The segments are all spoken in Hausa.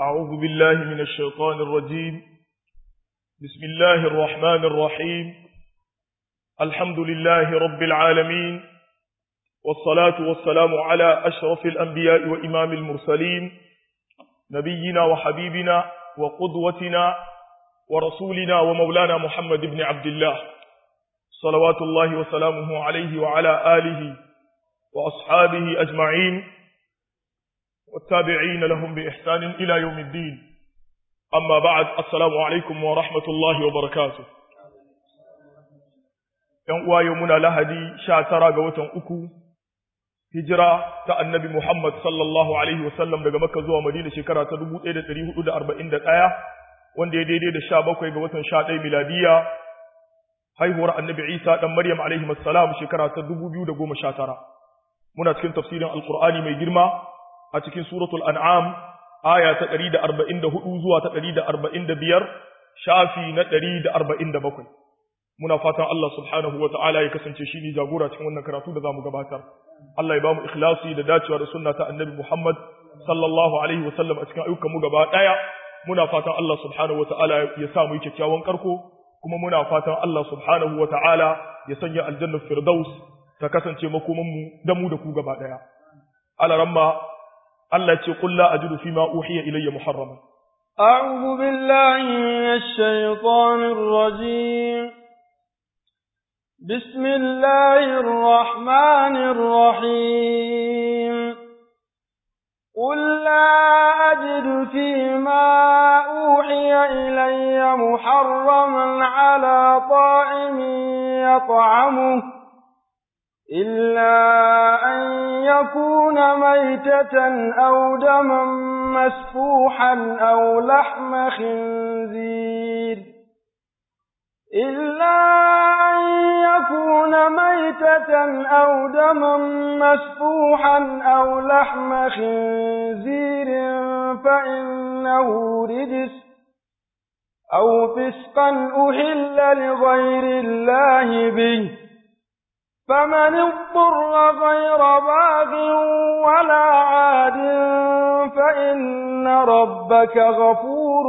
أعوذ بالله من الشيطان الرجيم بسم الله الرحمن الرحيم الحمد لله رب العالمين والصلاة والسلام على أشرف الأنبياء وإمام المرسلين نبينا وحبيبنا وقدوتنا ورسولنا ومولانا محمد بن عبد الله صلوات الله وسلامه عليه وعلى آله وأصحابه أجمعين والتابعين لهم بإحسان إلى يوم الدين أما بعد السلام عليكم ورحمة الله وبركاته ينقوى يومنا لهدي شاترا قوة أكو هجرة النبي محمد صلى الله عليه وسلم daga Makka zuwa Madina shekara ta 1441 wanda ya daidai da 17 ga watan 11 miladiya haihuwar Annabi Isa dan Maryam alaihi assalam shekara ta 2019 muna cikin tafsirin Alqur'ani mai girma a cikin suratul an'am aya ta 144 zuwa ta 145 shafi na 147 muna fatan Allah subhanahu wa ta'ala ya kasance shi ne jagora cikin wannan karatu da zamu gabatar Allah ya bamu ikhlasi da dacewa da sunna ta annabi Muhammad sallallahu alaihi wa sallam a cikin ayyukan mu gaba daya muna fatan Allah subhanahu wa ta'ala ya sa mu yi kyakkyawan karko kuma muna fatan Allah subhanahu wa ta'ala ya sanya aljannar firdaus ta kasance makoman mu da mu da ku gaba daya alaramma Allah ce qul la ajidu fi ma uhiya ilayya muharraman a'udhu billahi minash shaitanir rajim bismillahir rahmanir rahim qul la ajidu fi ma uhiya ilayya muharraman ala ta'imin yat'amuhu إلا أن يكون ميتة أو دما مسفوحا أو لحم خنزير إلا أن يكون ميتة أو دما مسفوحا أو لحم خنزير فإنه رجس أو فسقا أهل لغير الله به فمن اضطر غير باغ ولا عاد فإن ربك غفور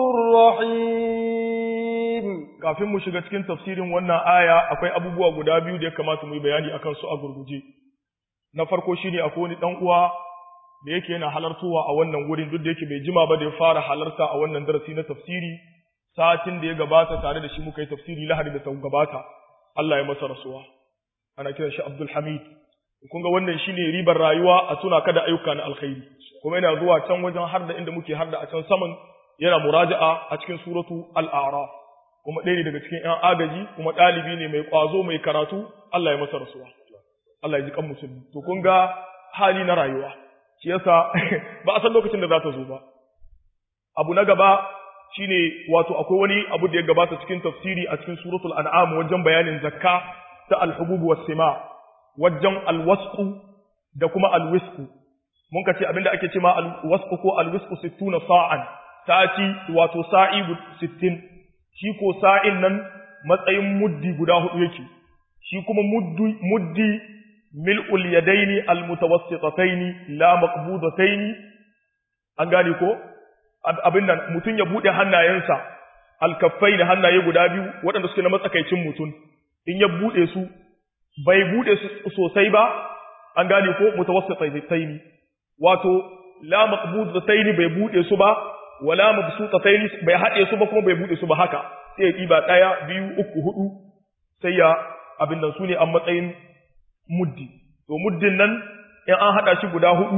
رحيم kafin mu shiga cikin tafsirin wannan aya akwai abubuwa guda biyu da ya kamata mu yi bayani akan su a gurguje na farko shine akwai wani dan uwa da yake yana halartowa a wannan wurin duk da yake bai jima ba da ya fara halarta a wannan darasi na tafsiri satin da ya gabata tare da shi muka yi tafsiri lahadi da ta gabata Allah ya masa rasuwa ana kiran shi Abdul Hamid kun ga wannan shine ribar rayuwa a tuna kada ayyuka na alkhairi kuma yana zuwa can wajen har da inda muke har da a can saman yana muraja'a a cikin suratu al-a'raf kuma ɗaya ne daga cikin ƴan agaji kuma ɗalibi ne mai ƙwazo mai karatu Allah ya masa rasuwa Allah ya ji kan musulmi to kun ga hali na rayuwa shi yasa ba a san lokacin da za ta zo ba abu na gaba shine wato akwai wani abu da ya gabata cikin tafsiri a cikin suratul an'am wajen bayanin zakka ta alhububu was sima wajen alwasqu da kuma alwisqu mun ka ce abinda ake cewa alwasqu ko alwisqu 60 sa'an sati wato sa'i 60 shi ko sa'in nan matsayin muddi guda hudu yake shi kuma muddi muddi mil'ul yadaini almutawassitataini la maqbudataini an gane ko abin nan mutun ya bude hannayensa alkaffai da hannaye guda biyu waɗanda suke na matsakaicin mutum in ya bude su bai bude su sosai ba an gane ko mutawassitataini wato la maqbudataini bai bude su ba wala mabsutataini bai hade su ba kuma bai bude su ba haka sai ya diba daya biyu uku hudu sai ya abin nan sune a matsayin muddi to muddin nan in an hada shi guda hudu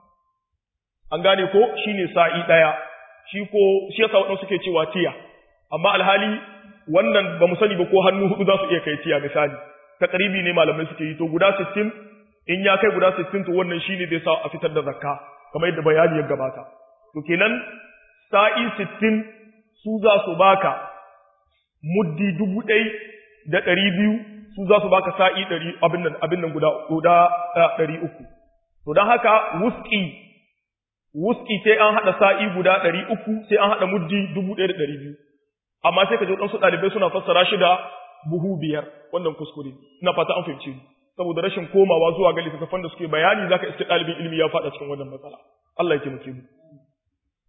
an gane ko shine sa'i daya shi ko shi yasa wadansu suke cewa tiya amma alhali wannan ba mu sani ba ko hannu hudu za su iya kai tiya misali takribi ne malamai suke yi to guda 60 in ya kai guda 60 to wannan shine zai sa a fitar da zakka kamar yadda bayani ya gabata to kenan sa'i 60 su za su baka muddi dubu ɗai da ɗari biyu su za su baka sa'i ɗari abin nan abin nan guda guda ɗari uku to don haka wuski wuski sai an haɗa sa'i guda ɗari uku sai an haɗa muddi dubu ɗaya da ɗari biyu amma sai ka ji waɗansu ɗalibai suna fassara shi da buhu biyar wannan kuskure ina fata an fahimci ni saboda rashin komawa zuwa ga littattafan da suke bayani zaka iske ɗalibin ilimi ya faɗa cikin wannan matsala Allah ya taimake mu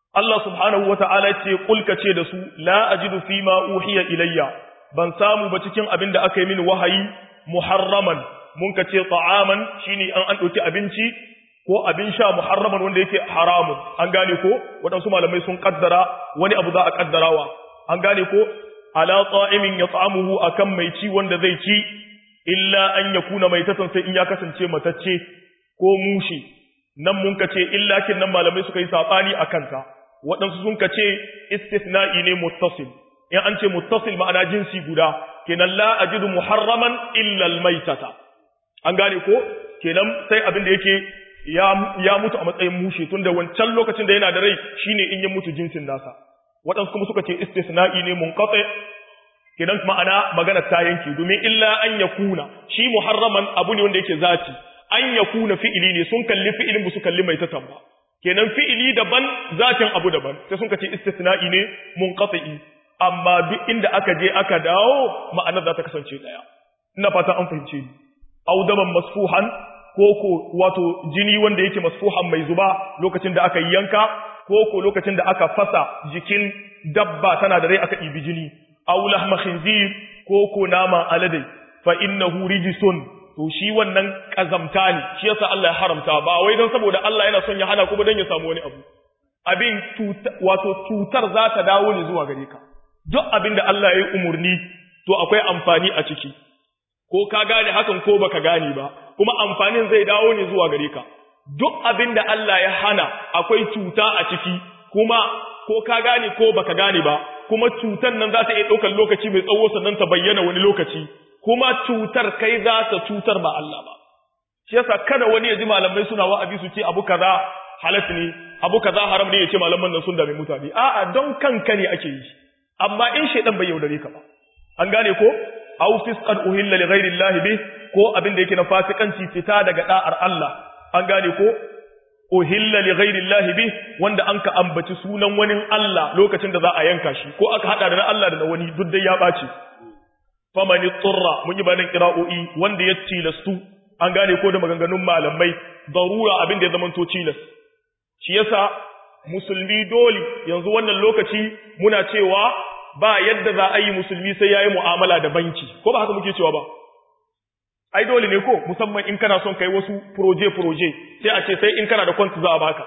Allah subhanahu wata'ala ce kulka ce da su la ajidu fi ma uhiya ilayya ban samu ba cikin abin da aka yi mini wahayi muharraman mun ka ce ta'aman shine an an dauki abinci ko abin sha muharraman wanda yake haramun an gane ko waɗansu malamai sun kaddara wani abu za a kaddarawa an gane ko ala ta'imin yat'amuhu akan mai ci wanda zai ci illa an yakuna maitatan sai in ya kasance matacce ko mushi nan mun ka ce illa kin nan malamai suka yi sabani akan ta waɗansu sun ka ce istithna'i ne muttasil in an ce muttasil ma'ana jinsi guda kenan la ajidu muharraman illa almaitata an gane ko kenan sai abin da yake ya ya mutu a matsayin mushi tunda wancan lokacin da yana da rai shine in ya mutu jinsin nasa waɗansu kuma suka ce istisna'i ne munqati kenan ma'ana magana ta yanke domin illa an yakuna shi muharraman abu ne wanda yake zati an yakuna fi'ili ne sun kalli fi'ilin ba su kalli mai tatan ba kenan fi'ili daban zatin abu daban sai sun ce istisna'i ne munqati amma duk inda aka je aka dawo ma'anar za ta kasance daya ina fata an fahimce ni audaman masfuhan ko ko wato jini wanda yake masfuhan mai zuba lokacin da aka yi yanka ko ko lokacin da aka fasa jikin dabba tana da rai aka ibi jini aw lahma khinzir ko ko nama alade fa innahu rijsun to shi wannan kazamta ne shi yasa Allah ya haramta ba wai dan saboda Allah yana son ya hana kuma dan ya samu wani abu abin wato cutar za ta dawo ne zuwa gare ka duk abin da Allah ya yi umurni to akwai amfani a ciki ko ka gane hakan ko baka gane ba kuma amfanin zai dawo ne zuwa gare ka duk abin da Allah ya hana akwai cuta a ciki kuma ko ka gane ko baka gane ba kuma cutar nan za ta iya ɗaukar lokaci mai tsawo sannan ta bayyana wani lokaci kuma cutar kai za ta cutar ba Allah ba shi yasa kada wani ya ji malamai suna wa'azi su ce abu kaza halas ne abu kaza haram ne ya ce malaman nan sun dame mutane a'a don kanka ne ake yi amma in shaidan bai yaudare ka ba an gane ko aw fisqan uhilla li ghairi Allah bi ko abin da yake na fasikanci fita daga da'ar Allah an gane ko uhilla li ghairi Allah bi wanda an ka ambaci sunan wani Allah lokacin da za a yanka shi ko aka hada da na Allah da na wani duk dai ya bace faman turra mun yi bayanin qira'o'i wanda ya tilastu an gane ko da maganganun malamai darura abin da ya zama to tilas shi yasa musulmi dole yanzu wannan lokaci muna cewa ba yadda za a yi musulmi sai yayi mu'amala da banki ko ba haka muke cewa ba ai dole ne ko musamman in kana son kai wasu proje proje sai a ce sai in kana da kwanta za a baka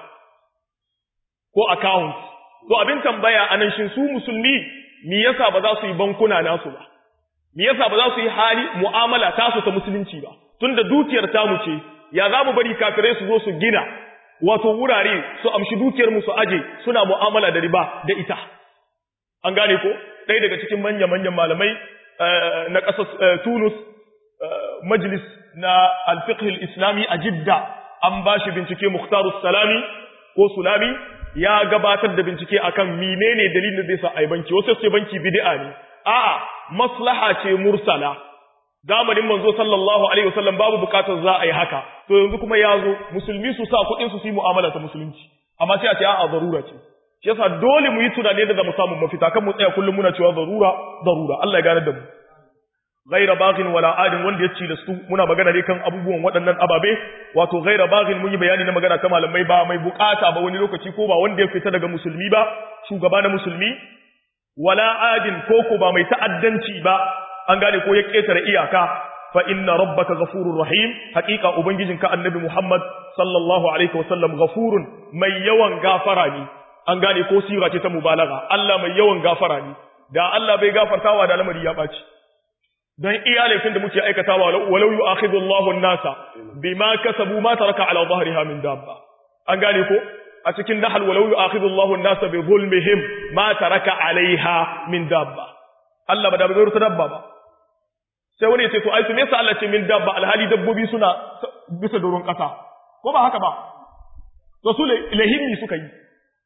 ko account to abin tambaya anan shin su musulmi me yasa ba za su yi bankuna nasu ba me yasa ba za su yi hali mu'amala tasu ta musulunci ba tunda dukiyar tamu ce ya za mu bari kafirai su zo su gina wato wurare su amshi dukiyar mu su aje suna mu'amala da riba da ita an gane ko ɗaya daga cikin manya manyan malamai na ƙasar Tunus majlis na al-fiqh al-islami a Jidda an bashi bincike Mukhtar salami ko Sulami ya gabatar da bincike akan menene dalilin da zai sa ai banki wasu sai banki bid'a ne a'a maslaha ce mursala zamanin manzo sallallahu alaihi wasallam babu bukatar za a yi haka to yanzu kuma ya zo musulmi su sa kuɗin su su yi mu'amala ta musulunci amma sai a ce a'a zarura ce shi yasa dole mu yi tunani da mu samu mafita kan mu tsaya kullum muna cewa zarura zarura Allah ya gane da mu ghaira baghin wala adin wanda ya ci da su muna magana ne kan abubuwan waɗannan ababe wato ghaira baghin mun yi bayani na magana ta malamai ba mai bukata ba wani lokaci ko ba wanda ya fita daga musulmi ba shugaba na musulmi wala adin ko ko ba mai ta'addanci ba an gane ko ya ketare iyaka fa inna rabbaka ghafurur rahim haqiqa ubangijinka annabi Muhammad sallallahu alaihi wasallam ghafurun mai yawan gafara ne an gane ko sira ce ta mubalaga Allah mai yawan gafara ne da Allah bai gafartawa da lamari ya baci dan iya laifin da muke aikatawa walau yu'akhidhu Allahu an-nasa bima kasabu ma taraka ala dhahriha min dabba an gane ko a cikin nahal walau yu'akhidhu Allahu an-nasa bi zulmihim ma taraka alaiha min dabba Allah ba da bai rubuta dabba ba sai wani ya ce to ai me yasa Allah ce min dabba alhali dabbobi suna bisa doron kasa ko ba haka ba rasul ilahimi suka yi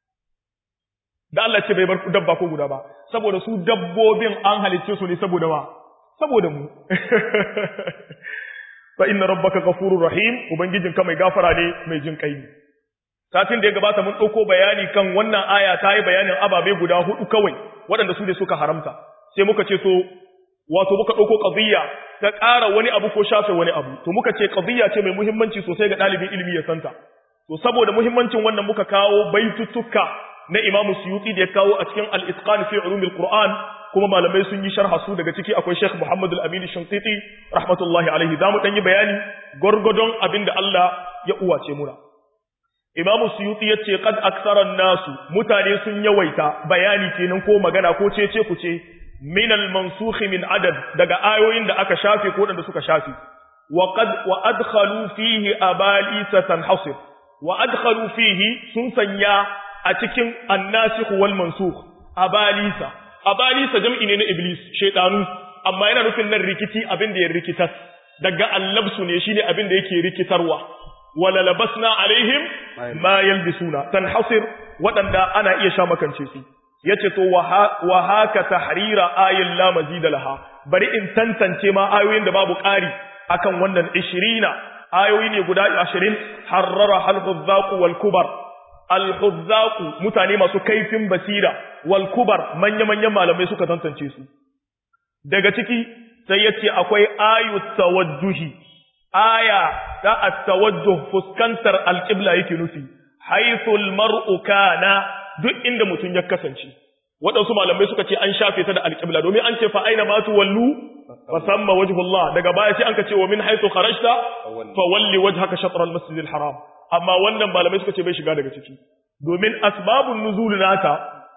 da Allah ce bai bar dabba ko guda ba saboda su dabbobin an halicce su ne saboda wa saboda mu fa inna rabbaka ghafurur rahim ubangijinka mai gafara ne mai jin kai satin da ya gabata mun dauko bayani kan wannan aya ta yi bayanin ababe guda hudu kawai waɗanda su ne suka haramta sai muka ce so wato muka dauko qadiyya ta ƙara wani abu ko shafe wani abu to muka ce qadiyya ce mai muhimmanci sosai ga ɗalibin ilimi ya santa to saboda muhimmancin wannan muka kawo baitutuka na Imam Suyuti da ya kawo a cikin Al-Itqan fi Ulumil Qur'an kuma malamai sun yi sharha su daga ciki akwai Sheikh Muhammad Al-Amin Shinqiti rahmatullahi alaihi zamu dan yi bayani gurgudon abinda Allah ya uwace muna Imam Suyuti yace qad aksara nasu mutane sun yawaita bayani kenan ko magana ko cece ku ce min al-mansukh min adad daga ayoyin da aka shafe ko da suka shafe wa qad wa adkhalu fihi abalisa tanhasir wa adkhalu fihi sun sanya a cikin annasikh wal mansukh abalisa abalisa jam'i ne na iblis shaytanu amma yana nufin nan rikici abin da ya rikitar daga allabsu ne shine abin da yake rikitarwa wala labasna alaihim ma yalbisuna tanhasir wadanda ana iya sha makance su yace to wa haka tahrira ayin la mazida laha bari in tantance ma ayoyin da babu ƙari akan wannan 20 ayoyi ne guda 20 harrara al-huzzaq wal kubar al-huzzaq mutane masu kaifin basira wal kubar manya manyan malamai suka tantance su daga ciki sai yace akwai ayut tawajjuhi aya ta at-tawajjuh fuskantar al-qibla yake nufi haythu al-mar'u kana duk inda mutum ya kasance waɗansu malamai suka ce an shafe ta da alƙibla domin an ce fa aina ma tuwallu fa samma wajhullah daga baya sai an ka ce wa min haythu kharajta fa walli wajhaka shatr al-masjid al-haram amma wannan malamai suka ce bai shiga daga ciki domin asbabun nuzul nata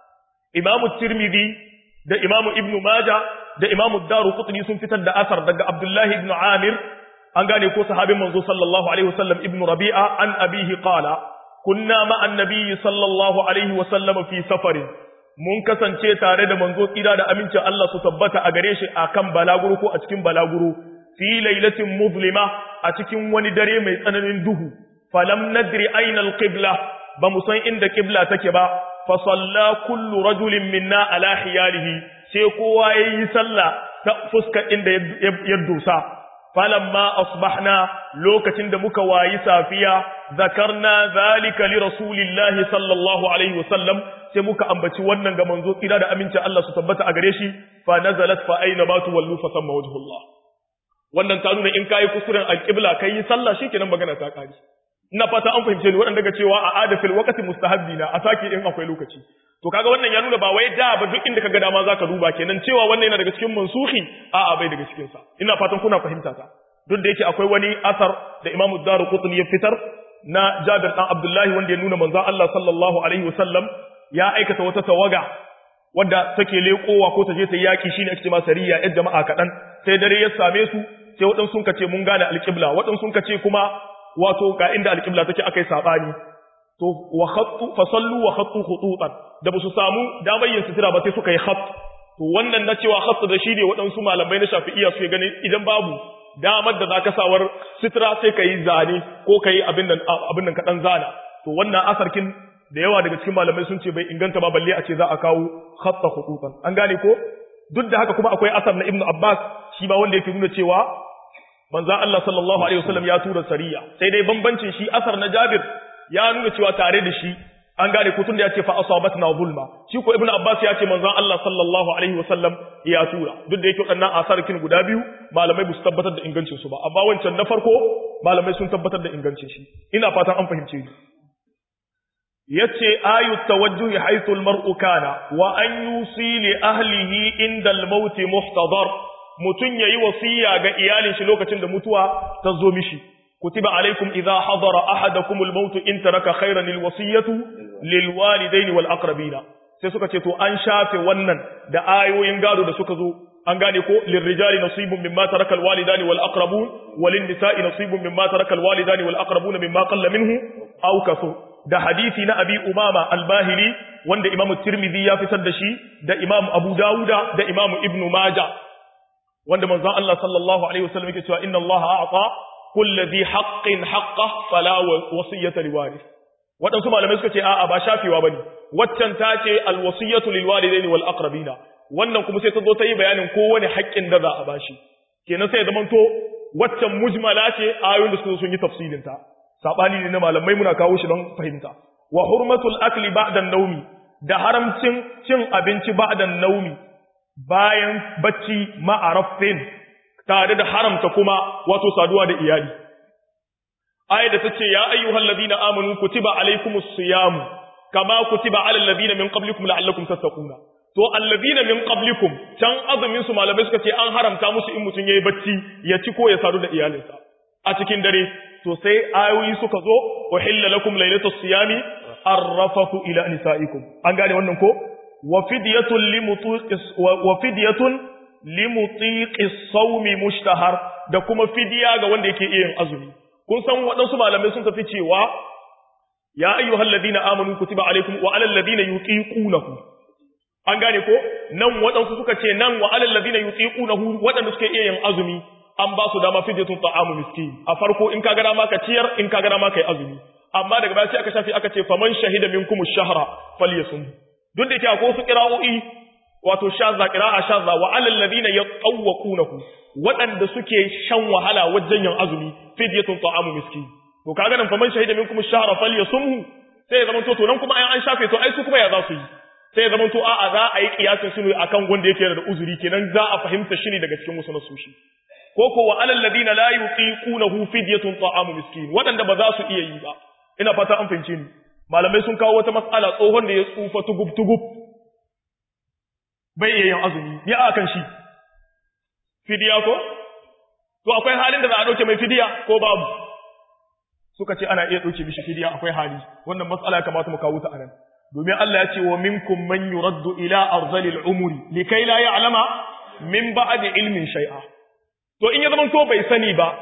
imamu tirmidhi da imamu ibnu majah da imamu daruqutni sun fitar da asar daga abdullahi ibn amir an gane ko sahabin manzo sallallahu alaihi wasallam ibnu rabi'a an abihi qala kunna ma'an nabiyyi sallallahu alaihi wasallam fi safarin mun kasance tare da manzo tsira da amincin Allah su tabbata a gare shi akan balaguro ko a cikin balaguro fi lailatin muzlima a cikin wani dare mai tsananin duhu falam nadri aina alqibla ba mu san inda qibla take ba fa salla kullu rajulin minna ala hiyalihi sai kowa yayi sallah ta fuskar inda ya dosa falamma asbahna lokacin da muka wayi safiya zakarna zalika li rasulillahi sallallahu alaihi wasallam sai muka ambaci wannan ga manzo tsira da aminci Allah su tabbata a gare shi fa nazalat fa aina ma tuwallu fa samma wajhullah wannan ta nuna in kai kusurin alqibla kai sallah shikenan magana ta kare ina fata an fahimce ni wadanda ga cewa a adafil waqti mustahabbi na a sake in akwai lokaci to kaga wannan ya nuna ba wai da ba duk inda kaga dama zaka duba kenan cewa wannan yana daga cikin mansuhi a'a bai daga cikin sa ina fatan kuna fahimta ta duk da yake akwai wani asar da Imam Ad-Darqutni ya fitar na Jabir dan Abdullahi wanda ya nuna manzon Allah sallallahu alaihi wasallam ya aikata wata tawaga wadda take leƙowa ko ta je ta yaki shine ake cewa sariya yar jama'a kadan sai dare ya same su sai waɗansu sun kace mun gane alƙibla waɗansu sun kace kuma wato ga inda alƙibla take akai sabani to wa khattu fa sallu wa khattu khututan da basu samu damar yin sutura ba sai suka yi khatt to wannan na cewa khatt da shi ne waɗansu malamai na shafi'iyya su gani idan babu damar da zaka sawar sutura sai ka yi zane ko ka yi abin nan abin nan kaɗan zana to wannan asarkin da yawa daga cikin malamai sun ce bai inganta ba balle a ce za a kawo khatta khututan an gane ko duk da haka kuma akwai asar na ibnu abbas shi ba wanda yake nuna cewa manzon Allah sallallahu alaihi wasallam ya tura sariya sai dai bambancin shi asar na Jabir ya nuna cewa tare da shi an gane ko tunda ya ce fa asabatna zulma shi ko ibnu abbas ya ce manzon Allah sallallahu alaihi wasallam ya tura duk da yake wadannan asarkin guda biyu malamai ba su tabbatar da ingancin su ba amma wancan na farko malamai sun tabbatar da ingancin shi ina fatan an fahimce ni yace ayu tawajjuhi haythu almar'u kana wa an yusi li ahlihi inda al-maut muhtadar mutun yayi wasiya ga iyalin shi lokacin da mutuwa ta zo mishi kutiba alaikum idha hadara ahadakum al-maut in taraka khayran al-wasiyatu lil walidayn wal aqrabina sai suka ce to an shafe wannan da ayoyin gado da suka zo an gane ko lirrijali nasibun mimma taraka al-walidani wal aqrabun walin nisa'i nasibun mimma taraka al-walidani wal aqrabuna mimma qalla minhu aw kathur da hadisi na abi umama al-bahili wanda imamu tirmidhi ya fitar da shi da imamu abu dawuda da imamu ibnu majah wanda manzon Allah sallallahu alaihi wasallam yake cewa inna Allah a'ta kulli dhi haqqin haqqa fala wasiyata liwarith wadansu malamai suka ce a'a ba shafewa bane waccan ta ce al-wasiyatu lil walidaini wal aqrabina wannan kuma sai ta zo ta yi bayanin kowane haƙƙin da za a bashi kenan sai ya zamanto waccan mujmala ce ayoyin da suka sun yi tafsirin ta sabani ne na malamai muna kawo shi don fahimta wa hurmatul akli ba'da naumi da haramcin cin abinci ba'da naumi bayan bacci ma'arafin tare da haramta kuma wato saduwa da iyali aya da tace ya ayyuhal ladina amanu kutiba alaykumus siyam kama kutiba alal ladina min qablikum la'allakum tattaquna to alladina min qablikum can azumin su malamai suka ce an haramta musu in mutun yayi bacci ya ci ko ya sadu da iyalinsa a cikin dare to sai ayoyi suka zo uhilla lakum laylatus siyami arrafatu ila nisaikum an gane wannan ko wa fidyatun limutiqis wa fidyatun limutiqis sawmi mushtahar da kuma fidiya ga wanda yake yin azumi kun san waɗansu malamai sun tafi cewa ya ayyuhal ladina amanu kutiba alaikum wa alal ladina yutiqunahu an gane ko nan waɗansu suka ce nan wa alal ladina yutiqunahu waɗanda suke iya yin azumi an ba su dama fidyatun ta'amu miskin a farko in ka ga dama ka ciyar in ka ga dama kai azumi amma daga baya sai aka shafi aka ce faman shahida minkum ash-shahra falyasum duk da yake akwai wasu qira'o'i wato shazza qira'a shazza wa alal ladina yatawwaqunahu waɗanda suke shan wahala wajen yin azumi fidyatun ta'amu miskin to kaga nan faman shahida minkum ash-shahra falyasumhu sai ya zama to to nan kuma ai an shafe to ai su kuma ya za su yi sai ya zama to a'a za a yi kiyasin su ne akan wanda yake da uzuri kenan za a fahimta shi ne daga cikin musu nasushi ko ko wa alal ladina la yutiqunahu fidyatun ta'amu miskin waɗanda ba za su iya yi ba ina fata an fahimce ni malamai sun kawo wata mas'ala tsohon da ya tsufa tugub tugub bai iya yin azumi ya akan shi fidiya ko to akwai halin da za a dauke mai fidiya ko babu suka ce ana iya dauke mishi fidiya akwai hali wannan mas'ala ya kamata mu kawo ta anan domin Allah ya ce wa minkum man yuraddu ila arzalil umuri likai la ya'lama min ba'di ilmin shay'a to in ya zama to bai sani ba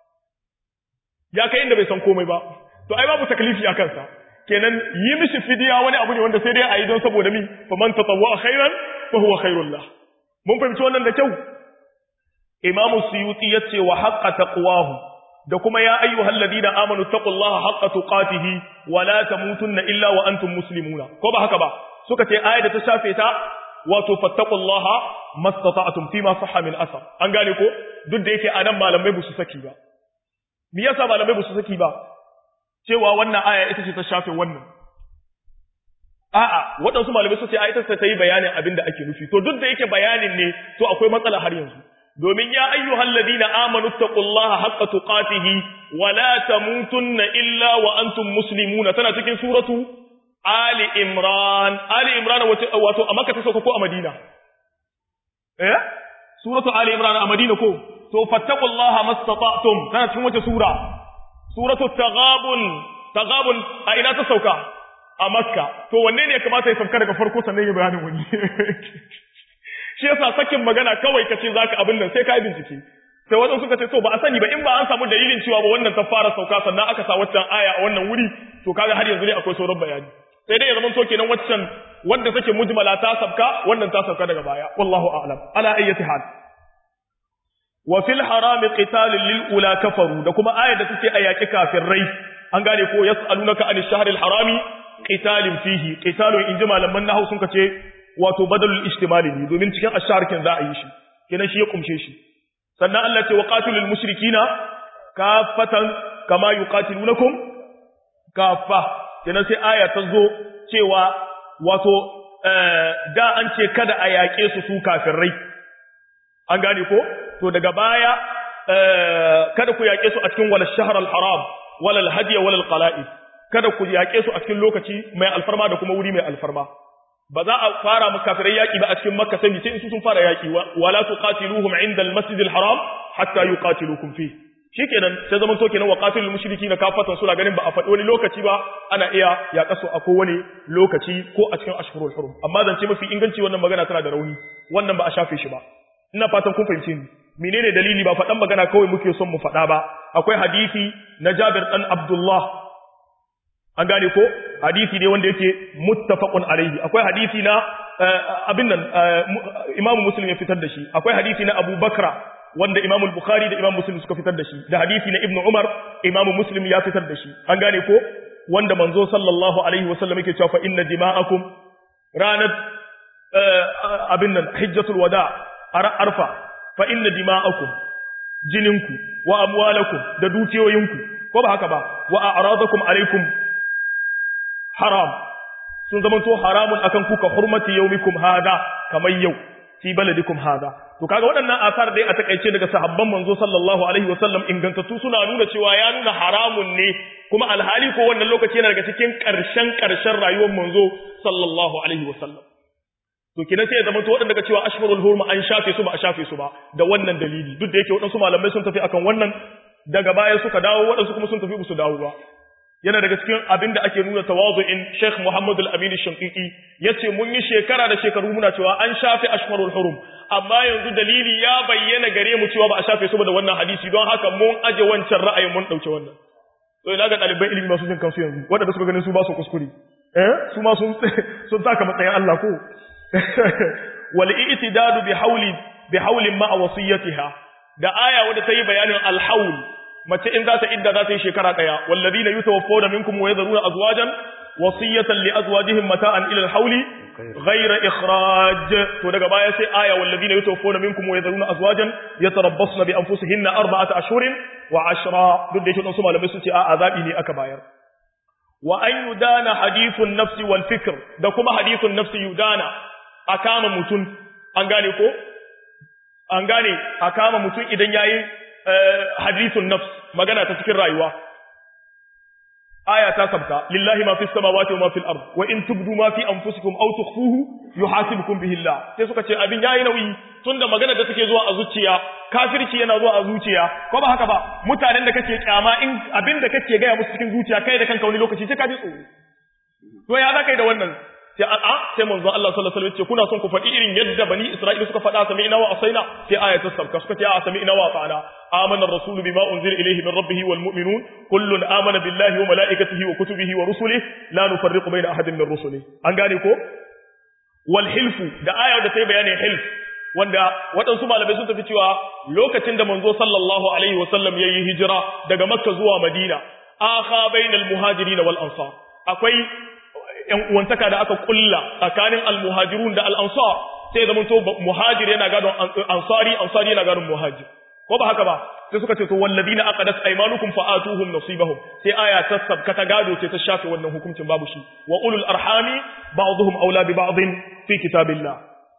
ya kai inda bai san komai ba to ai babu taklifi a kansa kenan yi mishi fidiya wani abu ne wanda sai dai a yi don saboda mi fa man tatawwa khairan fa huwa khairul lah mun fahimci wannan da kyau imam suyuti yace wa haqqa taqwahu da kuma ya ayyuhal ladina amanu taqullaha haqqa tuqatihi wa la tamutunna illa wa antum muslimuna ko ba haka ba suka ce ayat da ta shafe ta wato fattaqullaha mastata'tum fi ma sahha min asar an gane ko duk da yake anan malamai ba su saki ba me yasa malamai ba su saki ba cewa wannan aya ita ce ta shafe wannan a'a waɗansu malamai su ce a ita ta yi bayanin abin da ake nufi to duk da yake bayanin ne to akwai matsala har yanzu domin ya ayyuhal ladina amanu taqullaha haqqa tuqatihi wa la tamutunna illa wa antum muslimuna tana cikin suratu ali imran ali imran wato a makka ta sauka ko a madina eh suratu ali imran a madina ko to fattaqullaha mastata'tum tana cikin wace sura suratu taghabun taghabun a ina ta sauka a makka to wanne ne ya kamata ya sauka daga farko sannan ya bayanin wani shi yasa sakin magana kawai kace zaka abin nan sai ka yi bincike sai wadansu suka ce to ba a sani ba in ba an samu dalilin cewa ba wannan ta fara sauka sannan aka sa waccan aya a wannan wuri to kaga har yanzu ne akwai sauran bayani sai dai ya zama to kenan waccan wanda take mujmala ta sabka wannan ta sauka daga baya wallahu a'lam ala ayyati hal wa fil haram qital lil ula kafaru da kuma ayar da take a yaki kafirai an gane ko yasalunaka anish shahril harami qitalin fihi qitalun inji malaman nahwu sun kace wato badalul ijtimali ne domin cikin asharkin za a yi shi kenan shi ya kumshe shi sannan Allah ce wa qatilul mushrikina kafatan kama yuqatilunakum kafa kenan sai aya ta zo cewa wato da an ce kada a yaƙe su su kafirai an gane ko to daga baya kada ku yaƙe su a cikin wal shahr al haram wal al hadiy wal al qala'id kada ku yaƙe su a cikin lokaci mai alfarma da kuma wuri mai alfarma ba za a fara mu kafirai yaƙi ba a cikin makka sai sai su sun fara yaƙi wala tuqatiluhum inda al masjid al haram hatta yuqatilukum fi shikenan sai zaman to kenan wa qatilul mushrikeena kafatan suna ganin ba a faɗi wani lokaci ba ana iya yaƙa su a kowane lokaci ko a cikin ashhurul hurum amma zance mafi inganci wannan magana tana da rauni wannan ba a shafe shi ba ina fatan kun fahimce ni menene dalili ba faɗan magana kawai muke son mu faɗa ba akwai hadisi na Jabir dan Abdullah an gane ko hadisi ne wanda yake muttafaqun alaihi akwai hadisi na abin nan Imam Muslim ya fitar da shi akwai hadisi na Abu Bakra wanda Imam Bukhari da Imam Muslim suka fitar da shi da hadisi na Ibn Umar Imam Muslim ya fitar da shi an gane ko wanda manzo sallallahu alaihi wasallam yake cewa fa inna dima'akum ranat abin nan hijjatul wada arfa fa inna dima'akum jininku wa amwalakum da dukiyoyinku ko ba haka ba wa a'radakum alaikum haram sun zama to haramun akan kuka hurmati yaumikum hada kamar yau fi baladikum hada to kaga waɗannan asar dai a takaice daga sahabban manzo sallallahu alaihi wasallam ingantattu suna nuna cewa ya nuna haramun ne kuma alhali ko wannan lokaci yana daga cikin ƙarshen ƙarshen rayuwar manzo sallallahu alaihi wasallam to kina sai ya zama to waɗanda cewa ashhurul hurum an shafe su ba a shafe su ba da wannan dalili duk da yake waɗansu malamai sun tafi akan wannan daga baya suka dawo waɗansu kuma sun tafi su dawo ba yana daga cikin abin da ake nuna tawazu'in Sheikh Muhammad Al-Amin Shankiki yace mun yi shekara da shekaru muna cewa an shafe ashhurul hurum amma yanzu dalili ya bayyana gare mu cewa ba a shafe su ba da wannan hadisi don haka mun aje wancan ra'ayin mun dauke wannan to ina ga ɗaliban ilimi masu jin kansu yanzu waɗanda suka ganin su ba su kuskure eh su ma sun sun taka matsayin Allah ko wal i'tidadu bi hawli bi hawlin ma'a wasiyatiha da aya wadda ta yi bayanin al-hawl mace in za ta idda za ta yi shekara daya walladina yutawaffawna minkum wa yadharuna azwajan wasiyatan li azwajihim mata'an ila al-hawl ghayra ikhraj to daga baya sai aya walladina yutawaffawna minkum wa yadharuna azwajan yatarabbasna bi anfusihinna arba'ata ashhurin wa ashra duk da yake su malamai sun ce a azabi ne aka bayar wa an yudana hadithun nafsi wal fikr da kuma hadithun nafsi yudana a kama mutum an gane ko an gane a kama mutum idan yayi hadithun nafs magana ta cikin rayuwa aya ta sabta lillahi ma fis samawati wa ma fil ard wa in tubdu ma fi anfusikum aw tukhfuhu yuhasibukum bihi Allah sai suka ce abin yayi nauyi tunda magana da take zuwa a zuciya kafirci yana zuwa a zuciya ko ba haka ba mutanen da kake kyama in abin da kake gaya musu cikin zuciya kai da kanka wani lokaci sai ka ji tsoro to ya za kai da wannan sai a sai manzo Allah sallallahu alaihi wasallam ce kuna son ku faɗi irin yadda bani Isra'ila suka faɗa sami ina wa asaina sai aya ta sabka suka ce a sami ina wa fa'ana amana ar-rasulu bima unzila ilayhi min rabbih wal mu'minun kullun amana billahi wa malaikatihi wa kutubihi wa rusulihi la nufarriqu bayna ahadin min rusulihi an gane ko wal hilfu da aya da ta yi bayanin hilf wanda waɗansu malamai sun tafi cewa lokacin da manzo sallallahu alaihi wasallam yayi hijira daga makka zuwa madina akha bainal muhajirin wal ansar akwai ‘yan uwantaka da aka kulla tsakanin almuhajirun da al'ansar sai zama to muhajir yana gadon ansari, ansari yana gadon muhajir. Ko ba haka ba, sai suka ce to wallabi na aka dasa aimanukum fa'atuhum nasibahum sai aya ta sabka ta gado ce ta shafe wannan hukuncin babu shi. Wa ulul arhami ba'dhum aula bi ba'dhin fi kitabillah.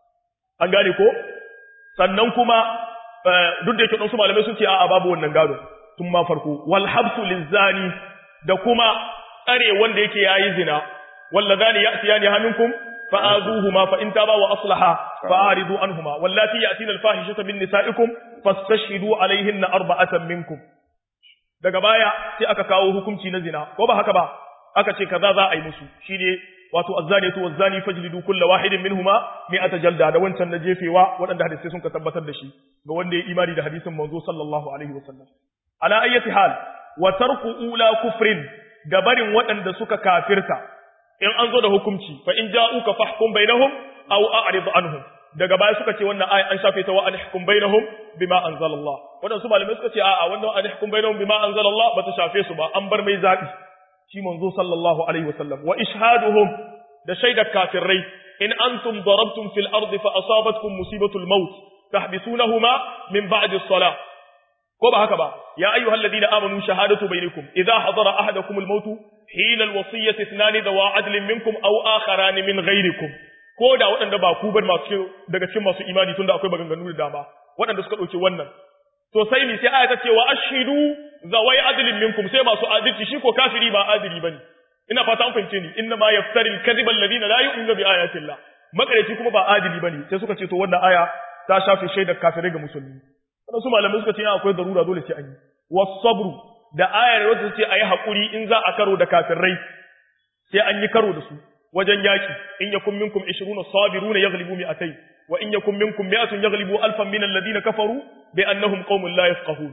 An gane ko? Sannan kuma duk da yake ɗansu malamai sun ce a'a babu wannan gado tun ma farko. Wal habsu lizzani da kuma tsare wanda yake yayi zina واللذان يأتيان منكم فآذوهما فإن تابا وأصلحا فأعرضوا عنهما واللاتي يأتين الفاحشة من نسائكم فاستشهدوا عليهن أربعة منكم daga baya sai aka kawo hukunci na zina ko ba haka ba aka ce kaza za a yi musu shine wato azzaniyatu wazzani fajlidu kulla wahidin minhuma mi'ata jalda da wancan na jefewa waɗanda hadisi sun ka tabbatar da shi ga wanda ya imani da hadisin manzo sallallahu alaihi wasallam ala ayyati hal wa tarku ula kufrin da barin waɗanda suka kafirta in an zo da hukunci fa in ja'uka fahkum bainahum aw a'rid anhum daga baya suka ce wannan ayi an shafe ta wa an hukum bainahum bima anzalallah wadansu malamai suka ce a'a wannan an hukum bainahum bima anzalallah ba ta shafe su ba an bar mai zabi shi manzo sallallahu alaihi wasallam wa ishhaduhum da shaidar kafirai in antum darabtum fil ardi fa asabatkum musibatul maut tahbisunahuma min ba'di as-salah ko ba haka ba ya ayyuhal ladina amanu shahadatu bainakum idha hadara ahadakum al-maut hina al-wasiyyati ithnani dawa adlin minkum aw akharan min ghayrikum ko da waɗanda ba ku bar masu daga cikin masu imani tunda akwai maganganu da dama waɗanda suka ɗauki wannan to sai mi sai aya ta ce wa ashidu zawai adlin minkum sai masu adalci shi ko kafiri ba adili bane ina fata an fahimce ni inna ma yaftari al-kadhiba alladhina la yu'minu bi ayati Allah makareci kuma ba adili bane sai suka ce to wannan aya ta shafe shaidar kafirai ga musulmi wannan su malamai suka ce akwai darura dole sai an yi was-sabru da ayar wacce ce ayi hakuri in za a karo da kafirai sai an yi karo da su wajen yaki in yakum minkum 20 sabiruna yaghlibu mi'atayn wa in yakum minkum mi'atun yaghlibu alfan min alladhina kafaru bi annahum qaumun la yafqahun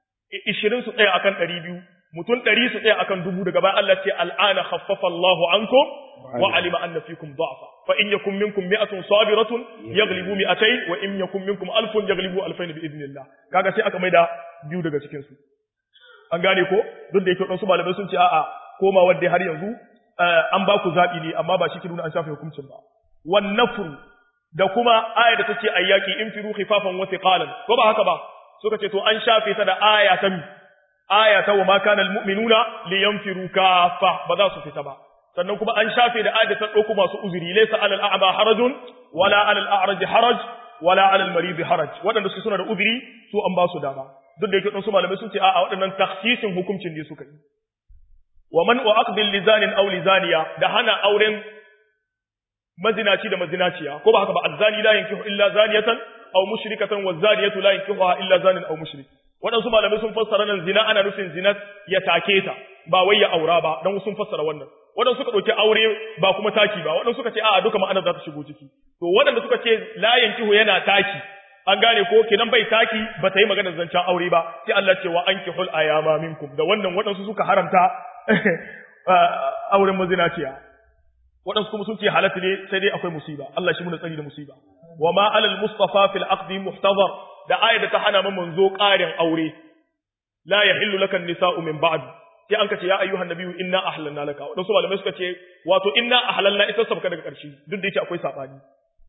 20 su tsaya akan 200 mutun 100 su tsaya akan dubu daga bayan Allah ce al'ana khaffafa Allahu ankum wa alima anna fikum da'fa fa in yakum minkum mi'atun sabiratun yaghlibu mi'atayn wa in yakum minkum alfun yaghlibu alfayn bi idnillah kaga sai aka maida biyu daga cikin su an gane ko duk da yake wadansu malamai sun ce a'a koma wanda har yanzu an ba ku zaɓi ne amma ba shi ke nuna an shafe hukuncin ba wan nafru da kuma aya da take ayyaki in firu khifafan wa thiqalan ko ba haka ba suka ce to an shafe ta da aya ta mi aya ta wa ma kana almu'minuna liyanfiru kafa ba za su fita ba sannan kuma an shafe da aya ta dauko masu uzuri laysa alal a'ma harajun wala alal a'raj haraj wala alal marid haraj waɗanda suke suna da uzuri su an ba su dama duk da yake dan su malamai sun ce a'a waɗannan takhsisin hukuncin ne suka yi wa man wa aqbil lizanin aw lizaniya da hana auren mazinaci da mazinaciya ko ba haka ba azzani la yankihu illa zaniyatan aw mushrikatan wa zaniyatu la yankihuha illa zanin aw mushrik waɗansu malamai sun fassara nan zina ana nufin zina ya take ta ba wai ya aura ba dan sun fassara wannan waɗansu suka ɗauki aure ba kuma taki ba waɗansu suka ce a'a duka ma'anar za ta shigo ciki to waɗanda suka ce la yankihu yana taki an gane ko kenan bai taki ba ta yi maganar zancen aure ba sai Allah ce wa ankihul ayama minkum da wannan waɗansu suka haramta auren mazinaciya waɗansu kuma sun ce halatta ne sai dai akwai musiba Allah shi muna tsari da musiba wa ma alal mustafa fil aqdi muhtazar da ayar da ta hana mu manzo ƙarin aure la yahillu lakan nisa'u min ba'd sai an kace ya ayyuhan nabiyyu inna ahlalna laka wadansu malamai suka ce wato inna ahlalna ita sabka daga ƙarshe duk da yake akwai sabani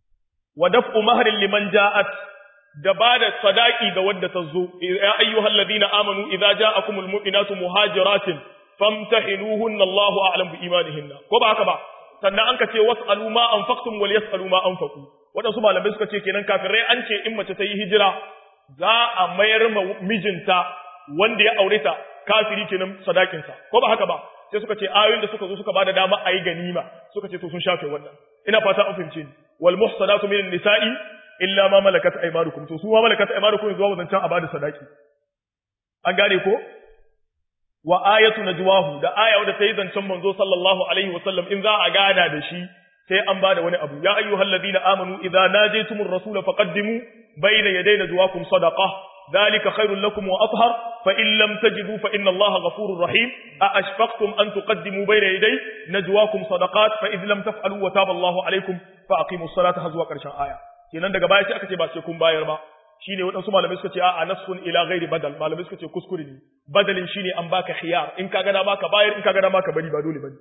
wa daf'u mahrin liman ja'at da bada sadaki ga wadda ta zo ya ayyuhal ladina amanu idza ja'akumul mu'minatu muhajiratin famtahinuhunna Allahu a'lam bi imanihinna ko ba haka ba sannan an kace was'alu ma anfaqtum wal yas'alu ma anfaqu wadansu malamai suka ce kenan kafirai an ce in mace ta yi hijira za a mayar ma mijinta wanda ya aure ta kafiri kenan sadakinsa ko ba haka ba sai suka ce ayoyin da suka zo suka bada dama a yi ganima suka ce to sun shafe wannan ina fata an fahimce ni wal muhsanatu minan nisa'i illa ma malakat aymanukum to su ma malakat aymanukum zuwa wadancan a bada sadaki an gane ko wa ayatu najwahu da aya wadda sai zancen manzo sallallahu alaihi wasallam in za a gana da shi sai an bada wani abu ya ayyuhal ladina amanu idza najaytumur rasula faqaddimu bayna yaday najwakum sadaqah ذلك خير لكم وأطهر فإن لم تجدوا فإن الله غفور رحيم أأشفقتم أن تقدموا بين يدي نجواكم صدقات فإذ لم تفعلوا وتاب الله عليكم فأقيموا الصلاة هزوا كرشان آية kenan daga baya sai aka ce ba sai kun bayar ba shine waɗansu malamai suka ce a'a nasfun ila ghairi badal malamai suka ce kuskure ne badalin shine an baka khiyar in ka gana baka bayar in ka gana baka bari ba dole bane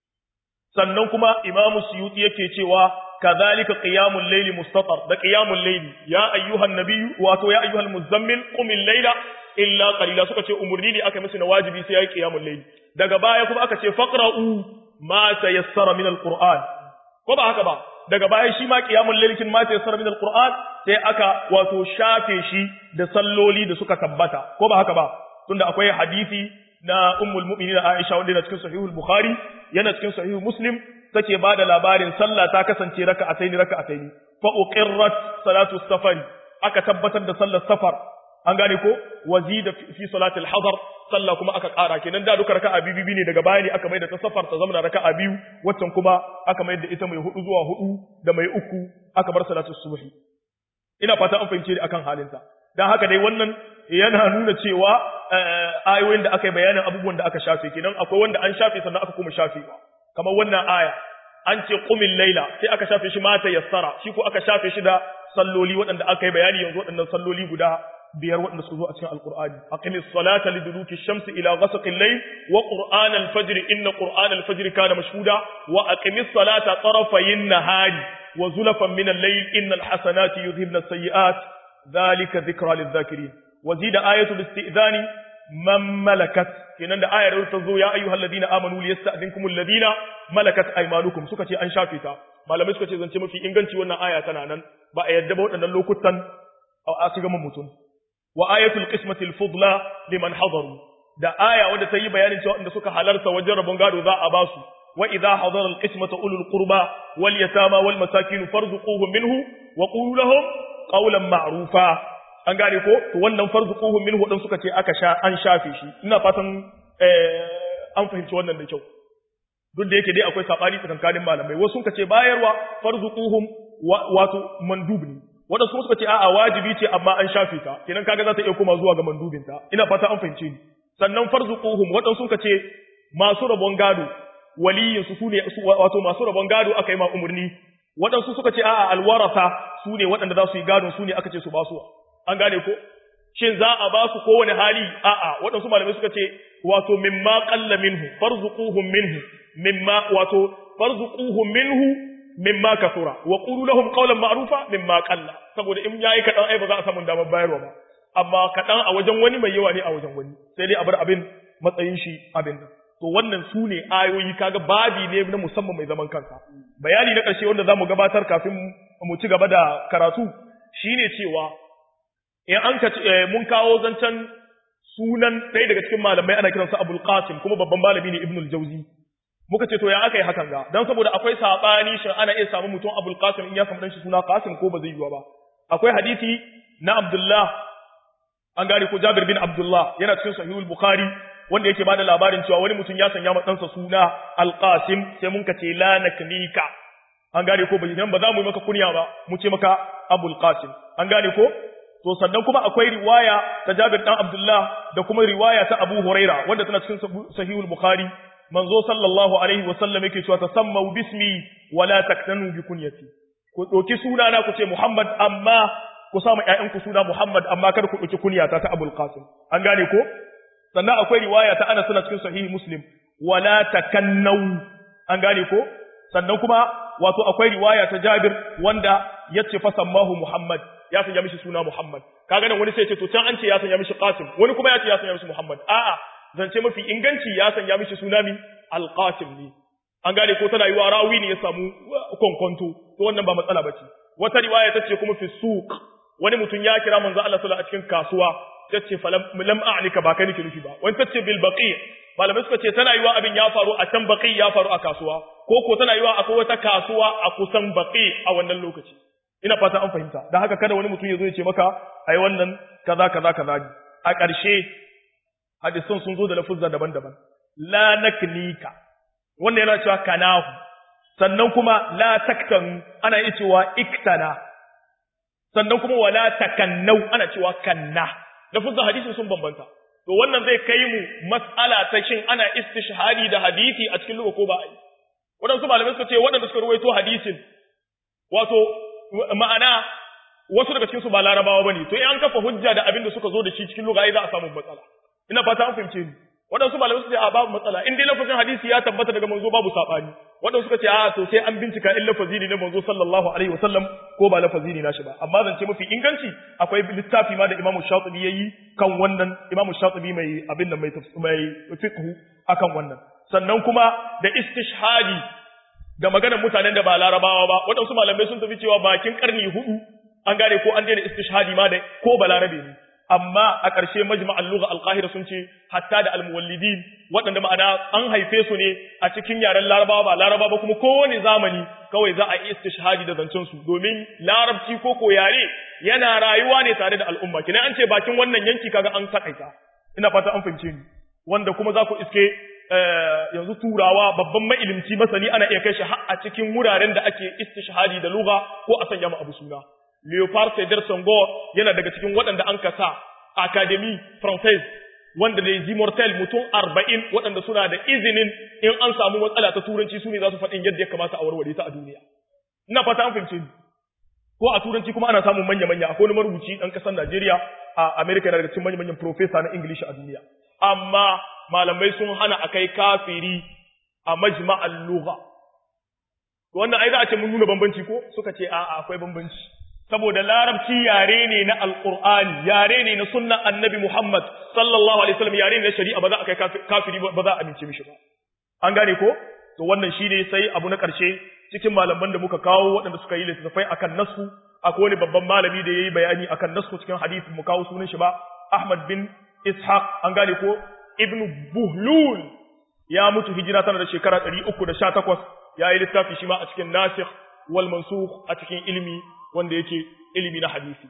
sannan kuma imamu suyuti yake cewa kadhalika qiyamul layli mustatar da qiyamul layli ya ayyuhan nabiyyu wato ya ayyuhal muzammil qumil layla illa qalila suka ce umurni ne aka musu na wajibi sai yayi qiyamul layli daga baya kuma aka ce faqra'u ma tayassara min alquran ko ba haka ba daga baya shi ma qiyamul layli kin ma tayassara min alquran sai aka wato shafe shi da salloli da suka tabbata ko ba haka ba tunda akwai hadisi na ummul mu'minin Aisha wanda yana cikin sahihul Bukhari yana cikin sahihul Muslim take ba da labarin sallah ta kasance raka'ataini raka'ataini fa uqirrat salatu safari aka tabbatar da sallar safar an gane ko wazida fi salati al-hadar sallah kuma aka ƙara kenan da duka raka'a biyu biyu ne daga baya ne aka mai da ta safar ta zama raka'a biyu waccan kuma aka mai da ita mai hudu zuwa hudu da mai uku aka bar salatu subhi ina fata an fahimce ni akan halinta dan haka dai wannan yana nuna cewa ayoyin da aka yi bayanin abubuwan da aka shafe kenan akwai wanda an shafe sannan aka kuma shafewa kamar wannan aya an ce qumil laila sai aka shafe shi mata yassara shi ko aka shafe shi da salloli waɗanda aka yi bayani yanzu waɗannan salloli guda biyar waɗanda suka zo a cikin alqur'ani aqimis salata liduluki shamsi ila ghasaqil layl wa qur'an al-fajr inna qur'an al-fajr kana mashhuda wa aqimis salata tarafayin nahari wa zulafan min al-layl innal hasanati yudhibna as-sayyi'at dhalika dhikra lidh-dhakirin وزيد آية الاستئذان من ملكت kenan da ayar ta zo ya ayyuhal ladina amanu liyasta'dinkum alladina malakat aymanukum suka ce an shafe ta malamai suka ce zance mafi inganci wannan aya tana nan ba a yadda ba waɗannan lokutan a shiga mutum wa ayatul qismati alfudla liman hadaru da aya wanda ta yi bayanin cewa inda suka halarta wajen rabon gado za a basu wa idha hadara alqismata ulul qurba wal yatama wal masakin farzuquhum minhu wa qulu lahum qawlan ma'rufa an gane ko to wannan farzuquhum minhu dan suka ce aka sha an shafe shi ina fatan eh an fahimci wannan da kyau duk da yake dai akwai sabani tsakankanin malamai wasu suka ce bayarwa farzuquhum wato mandub ne wanda su suka ce a'a wajibi ce amma an shafe ta kenan kaga za ta iya koma zuwa ga mandubin ta ina fata an fahimce ni sannan farzuquhum wadansu suka ce masu rabon gado waliyin su sune wato masu rabon gado aka yi ma umurni wadansu suka ce a'a alwarasa sune waɗanda za su yi gado sune aka ce su ba su an gane ko shin za a ba su kowane hali a'a waɗansu malamai suka ce wato mimma qalla minhu farzuquhum minhu mimma wato farzuquhum minhu mimma kasura wa qulu lahum qawlan ma'rufa mimma qalla saboda in yayi kadan ai ba za a samu damar bayarwa ba amma kadan a wajen wani mai yawa ne a wajen wani sai dai a bar abin matsayin shi abin nan to wannan su ne ayoyi kaga babi ne na musamman mai zaman kansa bayani na ƙarshe wanda zamu gabatar kafin mu ci gaba da karatu shine cewa in an ka mun kawo zancen sunan ɗaya daga cikin malamai ana kiransa Abul Qasim kuma babban malami ne Ibn al-Jawzi muka ce to ya aka yi hakan ga dan saboda akwai sabani shin ana iya samu mutum Abul Qasim in ya samu dan shi suna Qasim ko ba zai yiwa ba akwai hadisi na Abdullah an gane ko Jabir bin Abdullah yana cikin Sahihul Bukhari wanda yake bada labarin cewa wani mutum ya sanya ma ɗansa suna Al-Qasim sai mun ka ce la naknika an gane ko bai ba za mu yi maka kunya ba mu ce maka Abul Qasim an gane ko to sannan kuma akwai riwaya ta Jabir dan Abdullah da kuma riwaya ta Abu Huraira wanda tana cikin Sahihul Bukhari manzo sallallahu alaihi wa sallam yake cewa tasammau bismi wala taktanu bi kunyati ku doki suna na ku ce Muhammad amma ku sa ma ƴaƴanku suna Muhammad amma kada ku doki kunyata ta Abul Qasim an gane ko sannan akwai riwaya ta Anas tana cikin Sahih Muslim wala takannau an gane ko sannan kuma wato akwai riwaya ta Jabir wanda yace fa sammahu Muhammad ya sanya mishi suna Muhammad kaga nan wani sai ce to can an ce ya sanya mishi Qasim wani kuma ya ce ya sanya mishi Muhammad a'a zance mafi inganci ya sanya mishi suna mi Al-Qasim ne an gane ko tana yiwa rawi ne ya samu konkonto to wannan ba matsala bace wata riwaya ta ce kuma fi suq wani mutum ya kira manzo Allah sallallahu alaihi a cikin kasuwa ta ce falam lam a'lika ba kai nake nufi ba wani ta ce bil baqi malamai suka ce tana yiwa abin ya faru a can baqi ya faru a kasuwa ko ko tana yiwa akwai wata kasuwa a kusan baqi a wannan lokaci ina fata an fahimta dan haka kada wani mutum ya zo ya ce maka ai wannan kaza kaza kaza a ƙarshe hadisan sun zo da lafuzza daban-daban la naknika wanda yana cewa kanahu sannan kuma la taktan ana iya cewa iktana sannan kuma wala takannau ana cewa kanna lafuzzan hadisin sun bambanta to wannan zai kai mu mas'ala ta shin ana istishhadi da hadisi a cikin lugha ko ba ai waɗansu malamai suka ce waɗanda suka ruwaito hadisin wato ma'ana wasu daga cikin su ba larabawa bane to in an kafa hujja da abin da suka zo da shi cikin lugha ai za a samu matsala ina fata an fahimce ni waɗansu malamai suka ce a babu matsala in dai lafazin hadisi ya tabbata daga manzo babu sabani waɗansu suka ce a to sai an bincika in lafazi ne na manzo sallallahu alaihi wasallam ko ba lafazi ne nashi ba amma zance mafi inganci akwai littafi ma da Imam Shatibi yayi kan wannan Imam Shatibi mai abin nan mai mai fiqh akan wannan sannan kuma da istishhadi da maganar mutanen da ba larabawa ba waɗansu malamai sun tafi cewa bakin karni hudu an gane ko an daina istishhadi ma da ko balarabe ne amma a ƙarshe majma'al lugha al-qahira sun ce hatta da al-muwallidin waɗanda ma'ana an haife su ne a cikin yaren larabawa ba larabawa ba kuma kowane zamani kawai za a yi istishhadi da zancen su domin larabci ko ko yare yana rayuwa ne tare da al'umma kina an ce bakin wannan yanki kaga an takaita ina fata an fahimce ni wanda kuma za ku iske yanzu turawa babban mailimci masani ana iya kai shi har a cikin wuraren da ake istishhadi da lugha ko a sanya mu abu suna Leopard Sedar Senghor yana daga cikin waɗanda an kasa Académie Française wanda da yi mortel mutum arba'in waɗanda suna da izinin in an samu matsala ta turanci su ne za su faɗin yadda ya kamata a warware ta a duniya. Ina fata an fahimce ni. Ko a turanci kuma ana samun manya-manya akwai wani marubuci ɗan ƙasar Najeriya a Amerika yana daga cikin manya-manyan profesa na English a duniya. Amma malamai sun hana a kai kafiri a majma'al lugha. Wannan ai za a ce mun nuna bambanci ko suka ce a'a akwai bambanci. saboda larabci yare ne na alqur'ani yare ne na sunnan annabi Muhammad sallallahu alaihi wasallam yare ne na shari'a ba za a kai kafiri ba za a amince mishi ba an gane ko to wannan shine sai abu na karshe cikin malaman da muka kawo waɗanda suka yi littattafai akan nasu akwai wani babban malami da yayi bayani akan nasu cikin hadisi mu kawo sunan shi ba Ahmad bin Ishaq an gane ko Ibn Buhlul ya mutu hijira tana da shekara 318 yayi littafi shi ma a cikin nasikh wal mansukh a cikin ilimi wanda yake ilimi na hadisi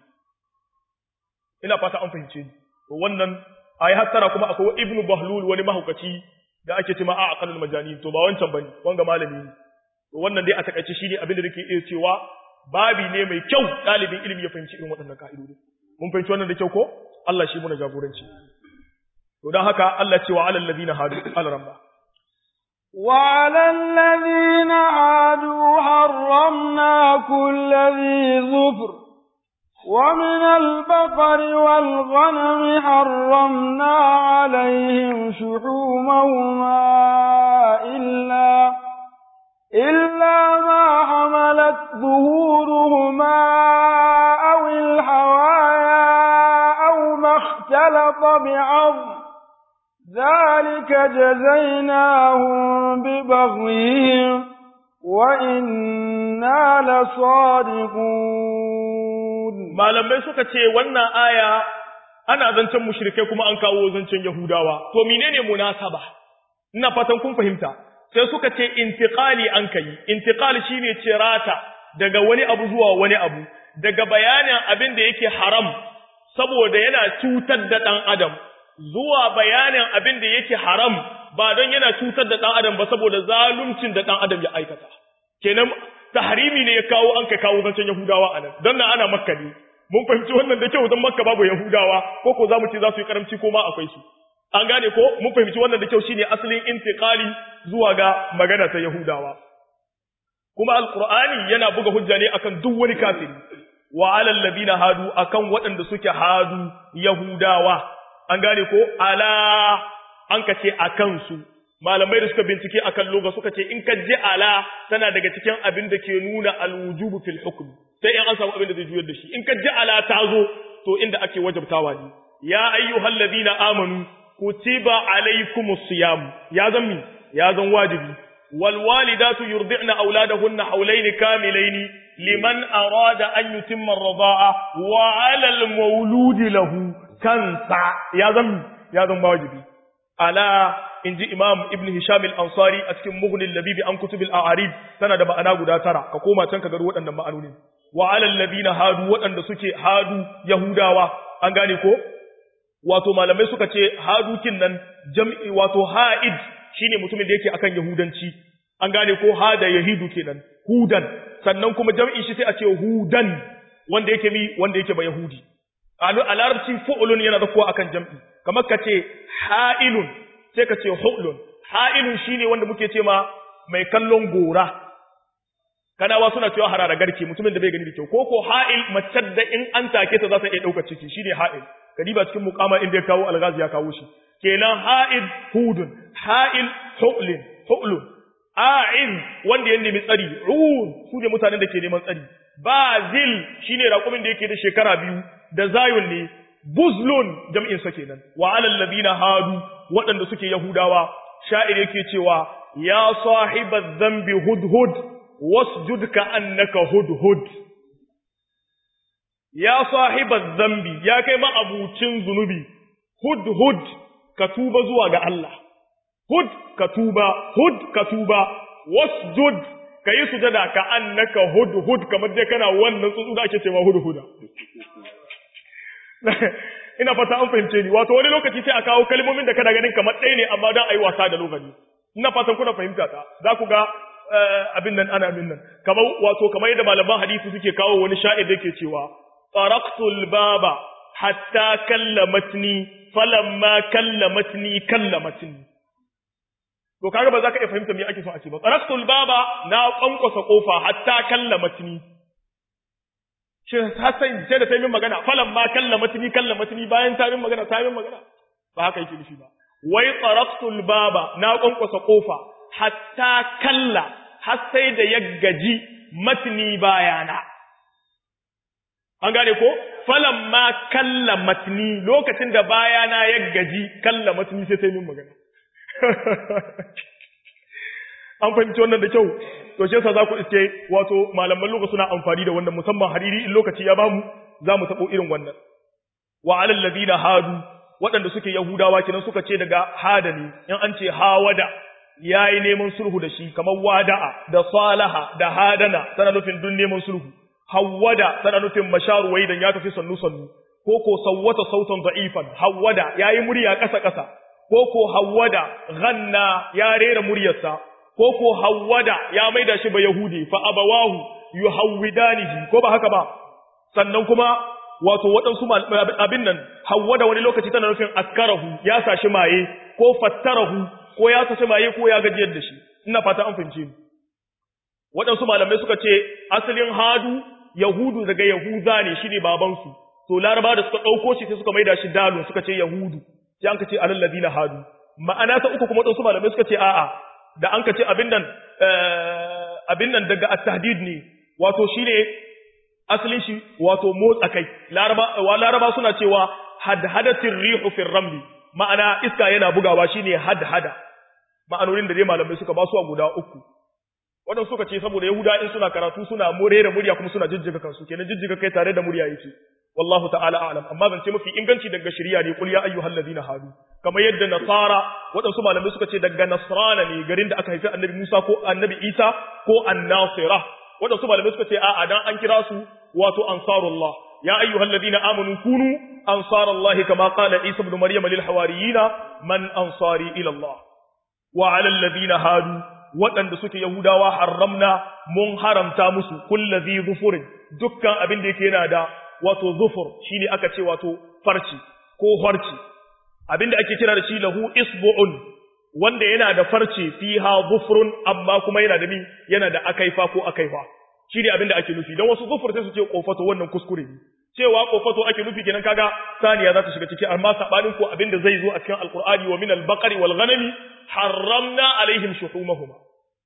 ina fata an fahimce ni to wannan ayi hattara kuma akwai ibnu bahlul wani mahaukaci da ake cewa a aqalul majani to ba wancan bane wanga malami ne to wannan dai a takaice shine abin da nake iya cewa babi ne mai kyau dalibin ilimi ya fahimci irin waɗannan ka'idodi mun fahimci wannan da kyau ko Allah shi muna jagoranci to dan haka Allah cewa alal ladina hadu al-ramba وعلى الذين عادوا حرمنا كل ذي ظفر ومن البقر والغنم حرمنا عليهم شحومهما إلا إلا ما حملت ظهورهما أو الحوايا أو ما اختلط بعظم ذلك جزيناهم ببغيهم وإنا لصادقون malamai suka ce wannan aya ana zancen mushrikai kuma an kawo zancen yahudawa to menene munasaba ina fatan kun fahimta sai suka ce intiqali an kai intiqali shine cirata daga wani abu zuwa wani abu daga bayanin abin da yake haram saboda yana cutar da dan adam zuwa bayanin abin da yake haram ba don yana cutar da dan adam ba saboda zaluncin da dan adam ya aikata kenan tahrimi ne ya kawo an ka kawo zancen yahudawa anan don nan ana makka ne mun fahimci wannan da kyau don makka babu yahudawa ko ko zamu ce za su yi karamci ko ma akwai su an gane ko mun fahimci wannan da kyau shine asalin intiqali zuwa ga magana ta yahudawa kuma alqur'ani yana buga hujja ne akan duk wani kafiri wa alal ladina hadu akan waɗanda suke hadu yahudawa an gane ko ala an ka ce akan su malamai da suka bincike akan loga suka ce in ka ji ala tana daga cikin abin da ke nuna alwujubu fil hukm sai in an samu abin da zai juyar da shi in ka ji ala ta zo to inda ake wajabtawa ne ya ayyuhal ladina amanu kutiba alaykumus siyam ya zan ya zan wajibi wal walidatu yurdi'na auladahunna hawlayn kamilayn liman arada an yutimma ar-rida'a wa 'ala al-mawludi lahu kansa ya zan ya zan wajibi ala inji imam ibn hisham al-ansari a cikin mughnil labibi an kutubil a'arib tana da ma'ana guda tara ka koma can ka ga waɗannan ma'anoni wa 'ala alladhina hadu waɗanda suke hadu yahudawa an gane ko wato malamai suka ce hadukin nan jam'i wato ha'id shine mutumin da yake akan yahudanci an gane ko hada yahidu kenan hudan sannan kuma jam'i shi sai a ce hudan wanda yake mi wanda yake ba yahudi a larabci fu'ulun yana zakuwa akan jam'i kamar ka ce ha'ilun sai ka ce hulun ha'ilun shine wanda muke ce ma mai kallon gora kanawa suna cewa harara garke mutumin da bai gani da kyau ko ko ha'il mace da in an take ta za ta iya ɗaukar ciki shine ha'il kadiba cikin mukama inda ya kawo alghazi ya kawo shi kenan ha'id hudun ha'il hulun hulun a'in wanda ya nemi tsari ruhun su ne mutanen da ke neman tsari bazil shine raƙumin da yake da shekara biyu da zayun ne buzlun jam'in sa kenan wa alal ladina hadu waɗanda suke yahudawa sha'ir yake cewa ya sahibaz zambi hudhud wasjud ka annaka hudhud ya sahibaz zambi ya kai ma abucin zunubi hudhud ka tuba zuwa ga Allah hud ka tuba hud ka tuba wasjud ka yi sujada ka annaka hudhud kamar dai kana wannan tsuntsu da ake cewa hudhuda ina fata an fahimce ni wato wani lokaci sai a kawo kalmomin da kana ganin kamar ɗaya ne amma dan ayi wasa da lokaci ina fatan kuna fahimta ta za ku ga abin nan ana min nan kamar wato kamar yadda malaman hadisi suke kawo wani sha'ir da yake cewa taraktul baba hatta kallamatni falamma kallamatni kallamatni to kaga ba za ka iya fahimta me ake so a ce ba taraktul baba na kwankwasa kofa hatta kallamatni shi ta sai sai da ta yi magana falan ma kallamatni kallamatni bayan ta yi magana ta yi magana ba haka yake nufi ba wai taraktul baba na kwankwasa kofa hatta kalla har sai da ya gaji matni bayana an gane ko falan ma kallamatni lokacin da bayana ya gaji kallamatni sai ta yi magana an fahimci wannan da kyau to shi yasa za ku iske wato malaman lugha suna amfani da wannan musamman hariri in lokaci ya bamu za mu tabo irin wannan wa alal ladina hadu waɗanda suke yahudawa kenan suka ce daga hada ne in an ce hawada yayi neman sulhu da shi kamar wada'a da salaha da hadana tana nufin dun neman sulhu hawada tana nufin masharu waidan ya tafi sannu sannu ko ko sawwata sautan da'ifan hawada yayi murya kasa kasa ko ko hawada ghanna ya rera muryarsa ko ko hawwada ya maida shi ba yahudi fa abawahu yuhawwidanihi ko ba haka ba sannan kuma wato waɗansu abin nan hawwada wani lokaci tana nufin askarahu ya sashi maye ko fattarahu ko ya sashi maye ko ya gajiyar da shi ina fata an fahimce ni waɗansu malamai suka ce asalin hadu yahudu daga yahuza ne shine babansu to laraba da suka ɗauko shi sai suka maida shi dalun suka ce yahudu sai an ka ce alal ladina hadu ma'ana ta uku kuma waɗansu malamai suka ce a'a da an ka ce abin nan abin nan daga at-tahdid ne wato shine asalin shi wato motsa kai laraba wa laraba suna cewa hadhadatir rihu fi ramli ma'ana iska yana bugawa shine hadhada ma'anonin da dai malamai suka ba su a guda uku waɗansu suka ce saboda yahuda in suna karatu suna more da murya kuma suna jijjiga kansu kenan jijjiga kai tare da murya yake wallahu ta'ala a'lam amma zance mafi inganci daga shari'a ne qul ya ayyuhal ladina hadu kamar yadda nasara waɗansu malamai suka ce daga nasrana ne garin da aka haifi annabi Musa ko annabi Isa ko annasira waɗansu malamai suka ce a'a dan an kira su wato ansarullah ya ayyuhal ladina amanu kunu ansarallah kama qala Isa ibn Maryam lil hawariyina man ansari ila Allah wa 'ala alladhina hadu waɗanda suke Yahudawa haramna mun haramta musu kullazi zufurin dukkan abin da yake yana da wato zufur shine aka ce wato farci ko farci abin da ake kira da shi lahu isbu'un wanda yana da farce fiha zufrun amma kuma yana da mi yana da akaifa ko akaifa shine abin da ake nufi dan wasu zufur sai su ce kofato wannan kuskure ne cewa kofato ake nufi kenan kaga saniya za ta shiga ciki amma sabanin ko abin da zai zo a cikin alqur'ani wa min al-baqari wal ghanami harramna alaihim shuhumahuma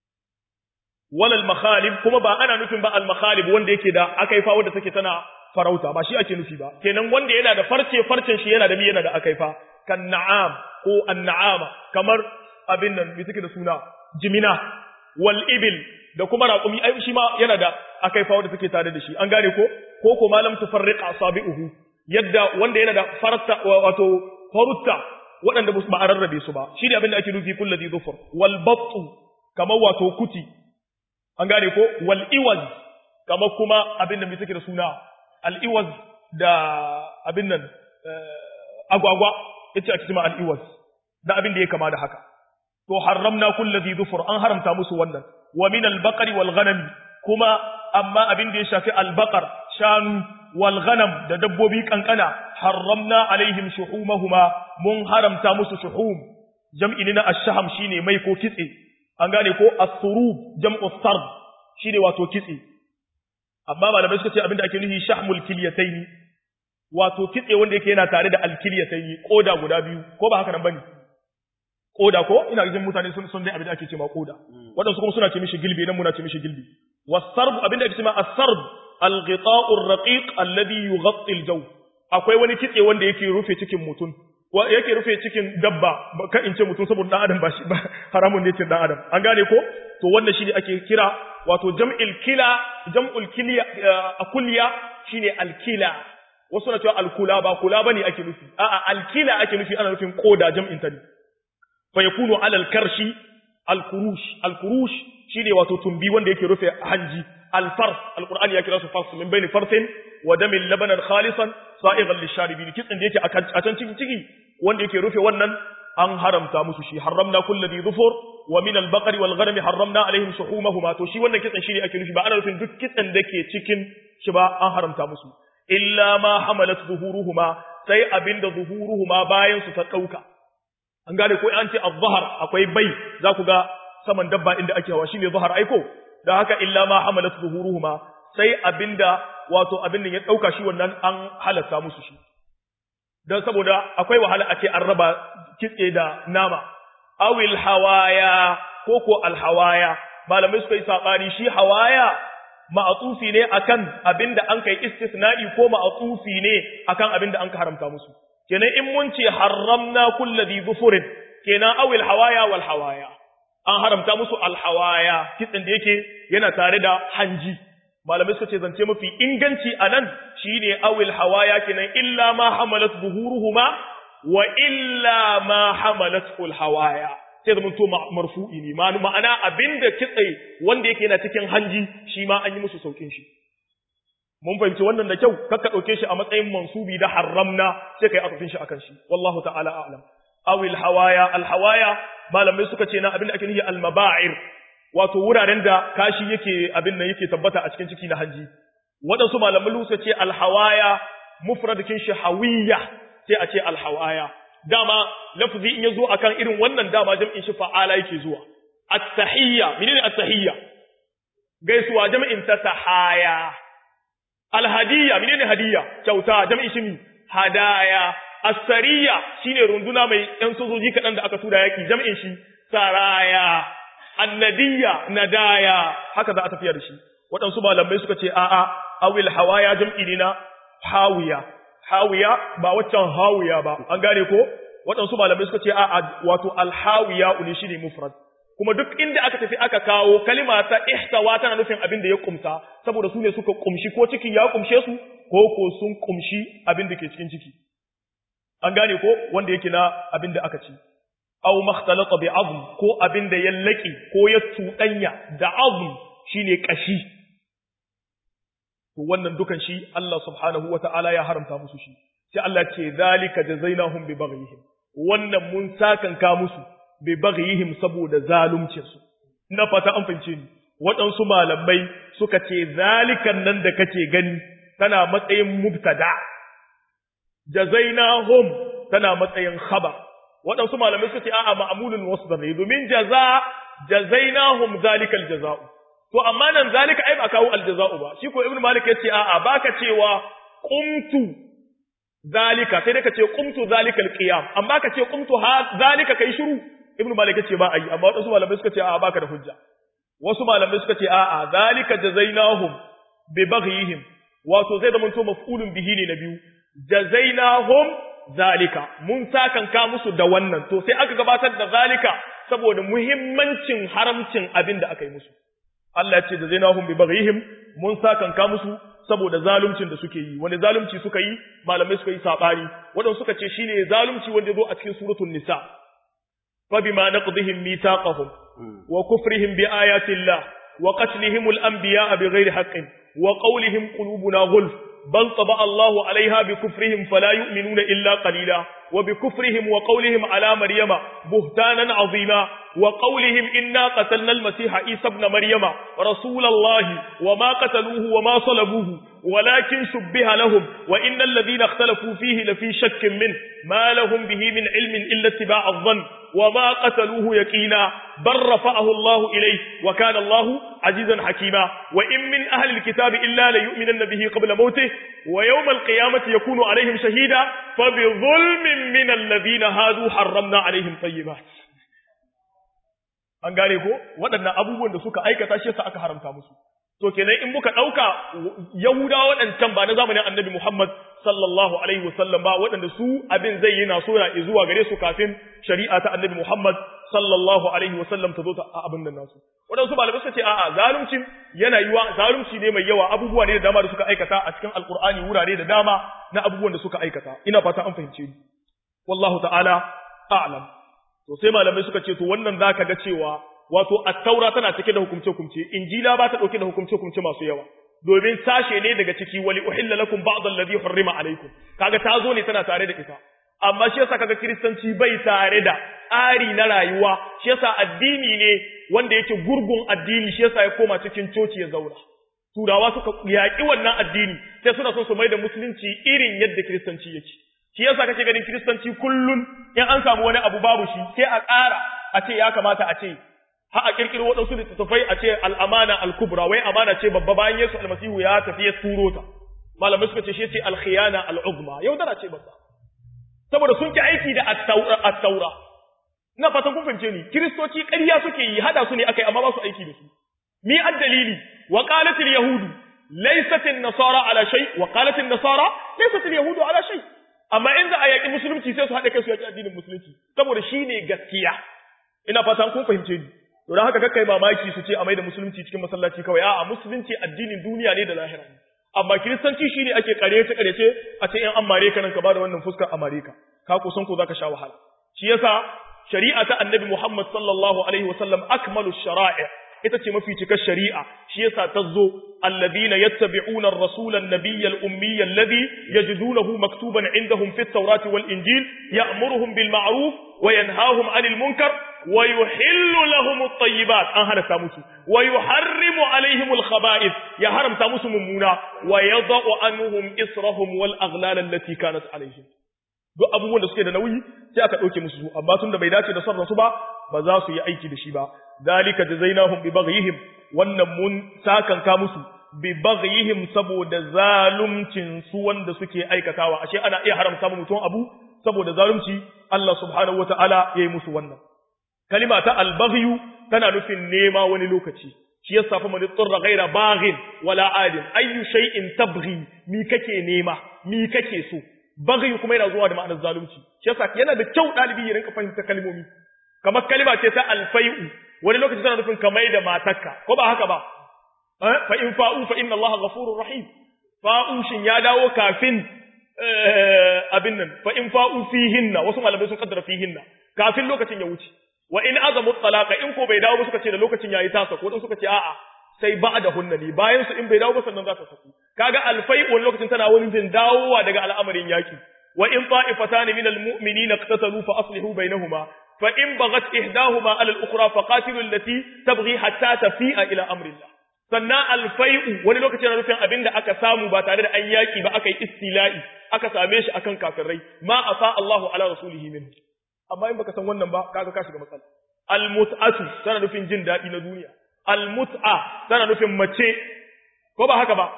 walal makhalib kuma ba ana nufin ba al makhalib wanda yake da akaifa wanda take tana farauta ba shi ake nufi ba kenan wanda yana da farce farcen shi yana da mi yana da akaifa kan na'am ko an na'ama kamar abin nan me take da suna jimina wal ibil da kuma raqumi ai shi ma yana da akaifa wanda take tare da shi an gane ko ko ko malam tufarriq asabi'uhu yadda wanda yana da farta wato farutta waɗanda ba a rarrabe su ba shi ne abin da ake nufi kulladi zufur wal battu kamar wato kuti an gane ko wal iwaz kamar kuma abin da mai suke da suna al iwaz da abin nan agwagwa yace ake cewa al iwaz da abin da ya kama da haka to haramna kulli dhufur an haramta musu wannan wa min al baqari wal ghanam kuma amma abin da ya shafi al baqar shanu wal ghanam da dabbobi kankana haramna alaihim shuhumahuma mun haramta musu shuhum jam'i ne na ash-shaham shine mai ko kitse an gane ko as-surub jam'u sard shine wato kitse amma malamai suka ce abinda ake nufi shahmul kilyataini wato kitse wanda yake yana tare da al-kilyataini koda guda biyu ko ba haka nan bane koda ko ina jin mutane sun sun dai abinda ake cewa koda wadansu kuma suna ce mishi gilbi nan muna ce mishi gilbi was-sarb abinda ake cewa as-sarb al-ghita'u ar-raqiq alladhi yughatti al-jaw akwai wani kitse wanda yake rufe cikin mutum yake rufe cikin dabba ka in ce mutum saboda dan adam ba shi ba haramun ne cin dan adam an gane ko to wannan shine ake kira wato jam'il kila jam'ul kiliya akulliya shine alkila wasu na cewa alkula ba kula bane ake nufi a'a alkila ake nufi ana nufin koda jam'in ta ne fa yakunu ala alkarshi alkurush alkurush shine wato tumbi wanda yake rufe hanji alfars alqur'ani ya kira su fars min bayni farsin wa damin labanan khalisan sa'igan lisharibin kitsin da yake a can ciki ciki wanda yake rufe wannan an haramta musu shi haramna kullu dhi dhufur wa min al-baqari wal ghanami haramna alaihim shuhumahuma to shi wannan kitsin shine ake nufi ba ana nufin duk kitsin da ke cikin shi ba an haramta musu illa ma hamalat zuhuruhuma sai abinda zuhuruhuma bayan su ta dauka an gane ko an ce az-zahr akwai bai za ku ga saman dabba inda ake hawa shine zahar aiko da haka illa ma hamalat zuhuruhuma sai abinda wato abin da ya dauka shi wannan an halatta musu shi dan saboda akwai wahala a ce an raba kitse da nama awil hawaya ko ko al hawaya malamai suka yi sabani shi hawaya ma'atufi ne akan abinda an kai istisna'i ko ma'atufi ne akan abinda an ka haramta musu kenan in mun ce haramna kulli dhufurin kenan awil hawaya wal hawaya an haramta musu al hawaya kitsen da yake yana tare da hanji malamai suka ce zance mafi inganci anan shine awil hawaya kenan illa ma hamalat zuhuruhuma wa illa ma hamalat al hawaya sai zama to marfu'i ne ma'ana abinda kitse wanda yake yana cikin hanji shi ma an yi musu saukin shi mun fahimci wannan da kyau kakka dauke shi a matsayin mansubi da haramna sai kai atafin shi akan shi wallahu ta'ala a'lam awil hawaya al hawaya malamai suka ce na abinda ake nufi al maba'ir wato wuraren da kashi yake abin nan yake tabbata a cikin ciki na hanji waɗansu malamai suka ce al hawaya mufradakin shi hawiya sai a ce al hawaya dama lafzi in yazo akan irin wannan dama jam'in shi fa'ala yake zuwa at-tahiyya menene at-tahiyya gaisuwa jam'in ta tahaya al-hadiyya menene hadiyya kyauta jam'in shi hadaya as-sariyya shine runduna mai ɗan sojoji kaɗan da aka tura yaki jam'in shi saraya annadiyya nadaya haka za a tafiya da shi waɗansu malamai suka ce a'a awil hawaya jam'i ne na hawiya hawiya ba waccan hawiya ba an gane ko waɗansu malamai suka ce a wato alhawiya uli shi ne mufrad kuma duk inda aka tafi aka kawo kalima ta ihtawa tana nufin abin da ya kumsa saboda su ne suka kumshi ko cikin ya kumshe su ko ko sun kumshi abin da ke cikin ciki an gane ko wanda yake na abin da aka ci aw makhtalata bi azm ko abin da ya laki ko ya tudanya da azm shine kashi to wannan dukan shi Allah subhanahu wata'ala ya haramta musu shi sai Allah ce zalika jazainahum bi baghihim wannan mun sakanka musu bi baghihim saboda zaluncin su ina fata an fahimce ni waɗansu malamai suka ce zalikan nan da kake gani tana matsayin mubtada jazainahum tana matsayin khabar waɗansu malamai suka ce a'a ma'mulun wasdar ne domin jaza jazainahum zalikal jaza'u to amma nan zalika ai ba kawo aljaza'u ba shi ko ibnu malik yace a'a baka cewa qumtu zalika sai dai ka ce qumtu zalika alqiyam amma ka ce qumtu ha zalika kai shiru ibnu malik yace ba ai amma wasu malamai suka ce a'a baka da hujja wasu malamai suka ce a'a zalika jazainahum bi baghihim wato zai da to maf'ulun bihi ne na biyu jazainahum zalika mun sakan ka musu da wannan to sai aka gabatar da zalika saboda muhimmancin haramcin abin da aka yi musu Allah ya ce da zainahum bi baghihim mun sakanka musu saboda zaluncin da suke yi wani zalunci suka yi malamai suka yi sabani wadanda suka ce shine zalunci wanda zo a cikin suratul nisa fa bima naqdihim mithaqahum wa kufrihim bi ayati llah wa qatlihim al anbiya bighairi haqqin wa qawlihim qulubuna ghulf بل طبع الله عليها بكفرهم فلا يؤمنون إلا قليلا وبكفرهم وقولهم على مريم بهتانا عظيما وقولهم إنا قتلنا المسيح عيسى ابن مريم رسول الله وما قتلوه وما صلبوه ولكن شبه لهم وإن الذين اختلفوا فيه لفي شك منه ما لهم به من علم إلا اتباع الظن وما قتلوه يقينا بل رفعه الله إليه وكان الله عزيزا حكيما وإن من أهل الكتاب إلا ليؤمنن به قبل موته ويوم القيامة يكون عليهم شهيدا فبظلم من الذين هادوا حرمنا عليهم طيبات an gane ko waɗannan abubuwan da suka aikata shi yasa aka haramta musu to kenan in muka ɗauka yahudawa waɗancan ba na zamanin annabi muhammad sallallahu alaihi wasallam ba waɗanda su abin zai yi na sora zuwa gare su kafin shari'a ta annabi muhammad sallallahu alaihi wasallam ta zo ta abin nan nasu waɗansu malamai suka ce a'a zaluncin yana yiwa zalunci ne mai yawa abubuwa ne da dama da suka aikata a cikin alkur'ani wurare da dama na abubuwan da suka aikata ina fata an fahimce ni wallahu ta'ala a'lam to sai malamai suka ce to wannan zaka ga cewa wato at-taura tana cike da hukumce hukumce injila ba ta dauke da hukumce hukumce masu yawa domin sashe ne daga ciki wali uhilla lakum ba'd alladhi hurrima alaykum kaga ta zo ne tana tare da ita amma shi yasa kaga kristanci bai tare da tsari na rayuwa shi yasa addini ne wanda yake gurgun addini shi yasa ya koma cikin coci ya zauna turawa suka yaƙi wannan addini sai suna son su mai da musulunci irin yadda kiristanci yake shi yasa kake ganin kiristanci kullun in an samu wani abu babu shi sai a ƙara a ce ya kamata a ce ha a kirkiro waɗansu littattafai a ce al'amana al-kubra wai amana ce babba bayan Yesu almasihu ya tafi ya turo ta malamai suka ce shi ce al-khiyana al-uzma yaudara ce babba saboda sun ki aiki da at-taura ina fatan kun fahimce ni kiristoci ƙarya suke yi hada su ne akai amma ba su aiki da su mi ad-dalili wa qalat al-yahudu laysat an-nasara ala shay wa qalat an-nasara laysat al-yahudu ala shay amma in za a yaƙi musulunci sai su haɗa kai su yaƙi addinin musulunci saboda shi ne gaskiya ina fatan kun fahimce ni to don haka kakkai mamaki su ce a maida musulunci cikin masallaci kawai a'a musulunci addinin duniya ne da lahira ne amma kiristanci shine ake karece karece a ce in an mare ka nan ka bada wannan fuskar a mare ka ka kusan ko zaka sha wahala shi yasa shari'a ta annabi Muhammad sallallahu alaihi wasallam akmalu shara'i ita ce mafi cikar shari'a shi yasa ta zo alladhina yattabi'una ar-rasula an-nabiyya al-ummiyya alladhi yajidunahu maktuban 'indahum fi at-taurati wal-injil ya'muruhum bil ma'ruf wa yanhahum 'anil munkar wa yuhillu lahum at-tayyibat an hada musu wa yuharrimu 'alayhim al-khaba'ith ya haramta musu mummuna wa yadh'u anhum israhum wal aghlal allati kanat 'alayhim duk abubuwan da suke da nauyi sai aka ɗauke musu su amma tun da bai dace da son rasu ba ba za su yi aiki da shi ba zalika jazainahum bi baghihim wannan mun sakanka musu bi baghihim saboda zalumcin su wanda suke aikatawa ashe ana iya haramta mutum abu saboda zalunci Allah subhanahu wataala yayi musu wannan kalima ta al-baghyu tana nufin nema wani lokaci shi yasa fa man tsarra ghaira baghin wala adin ayyu shay'in tabghi mi kake nema mi kake so baghi kuma yana zuwa da ma'anar zalunci shi yasa yana da kyau dalibi ya rinka fahimta kalmomi kamar kalima ce ta alfai'u wani lokaci tana nufin ka mai da matarka ko ba haka ba fa in fa'u fa inna Allah ghafurur rahim fa'u shin ya dawo kafin abin nan fa in fa'u fihinna wasu malamai sun kaddara fihinna kafin lokacin ya wuce wa in azamu talaqa in ko bai dawo ba suka ce da lokacin yayi tasa ko dan suka ce a'a sai ba'da hunna ne bayan su in bai dawo ba sannan za ta saku kaga alfai wani lokacin tana wani jin dawowa daga al'amarin yaki wa in ta'ifatan min almu'minina iqtatalu fa aslihu bainahuma fa in baghat ihdahuma ala al-ukhra fa qatilu allati tabghi hatta tafi'a ila amri Allah sannan alfai'u wani lokacin na nufin abinda aka samu ba tare da an yaki ba aka yi istila'i aka same shi akan kafirai ma afa Allahu ala rasulihi minhu amma in baka san wannan ba kaga ka shiga matsala almut'atu tana nufin jin daɗi na duniya almut'a tana nufin mace ko ba haka ba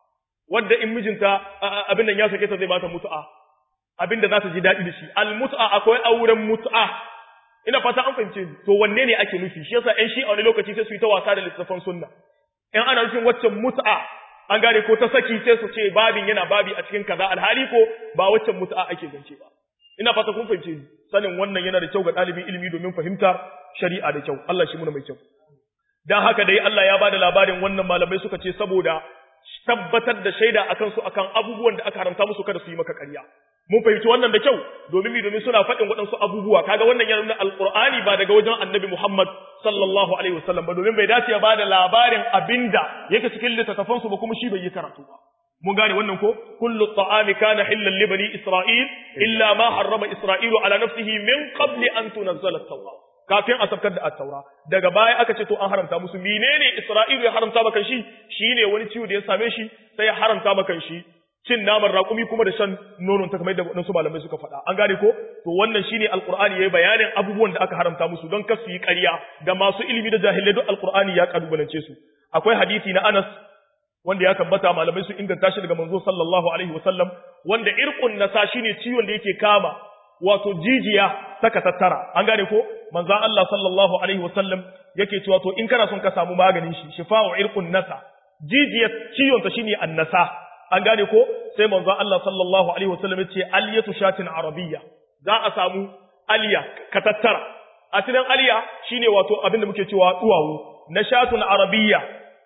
wanda in mijinta abin nan ya sake ta zai bata mut'a abin da za ta ji daɗi da shi almut'a akwai auren mut'a ina fata an fahimce ni to wanne ne ake nufi shi yasa ƴan shi a wani lokaci sai su yi ta wasa da littattafan sunna in ana nufin waccan mut'a an gane ko ta saki sai su ce babin yana babi a cikin kaza alhali ko ba waccan mut'a ake zance ba ina fata kun fahimce ni sanin wannan yana da kyau ga ɗalibin ilimi domin fahimtar shari'a da kyau Allah shi muna mai kyau dan haka dai Allah ya bada labarin wannan malamai suka ce saboda tabbatar da shaida akan su akan abubuwan da aka haramta musu kada su yi maka ƙarya mun fahimci wannan da kyau domin mi domin suna faɗin waɗansu abubuwa kaga wannan yana nuna alqur'ani ba daga wajen annabi Muhammad sallallahu alaihi wasallam ba domin bai dace ya bada labarin abinda yake cikin littattafan su ba kuma shi bai yi karatu ba mun gane wannan ko kullu ta'ami kana hillan li bani isra'il illa ma harrama isra'ilu ala nafsihi min qabli an tunzala at-taura kafin a sabkar da at-taura daga baya aka ce to an haramta musu menene isra'ilu ya haramta maka shi shine wani ciwo da ya same shi sai ya haramta maka shi cin naman raƙumi kuma da shan nonon ta kamar da waɗansu malamai suka faɗa an gane ko to wannan shine alqur'ani yayi bayanin abubuwan da aka haramta musu don kar su yi ƙarya da masu ilimi da jahilai duk alqur'ani ya kalubalance su akwai hadisi na Anas wanda ya tabbata malamai sun inganta shi daga manzo sallallahu alaihi wasallam wanda irqun nasa shine ciwon da yake kama wato jijiya saka tattara an gane ko manzo Allah sallallahu alaihi wasallam yake cewa to in kana son ka samu maganin shi shifa'u irqun nasa jijiyar ciwon ta shine annasa an gane ko sai manzo Allah sallallahu alaihi wasallam ya ce aliyatu shatin arabiyya za a samu aliya ka tattara asalin aliya shine wato abinda muke cewa duwawu na shatun arabiyya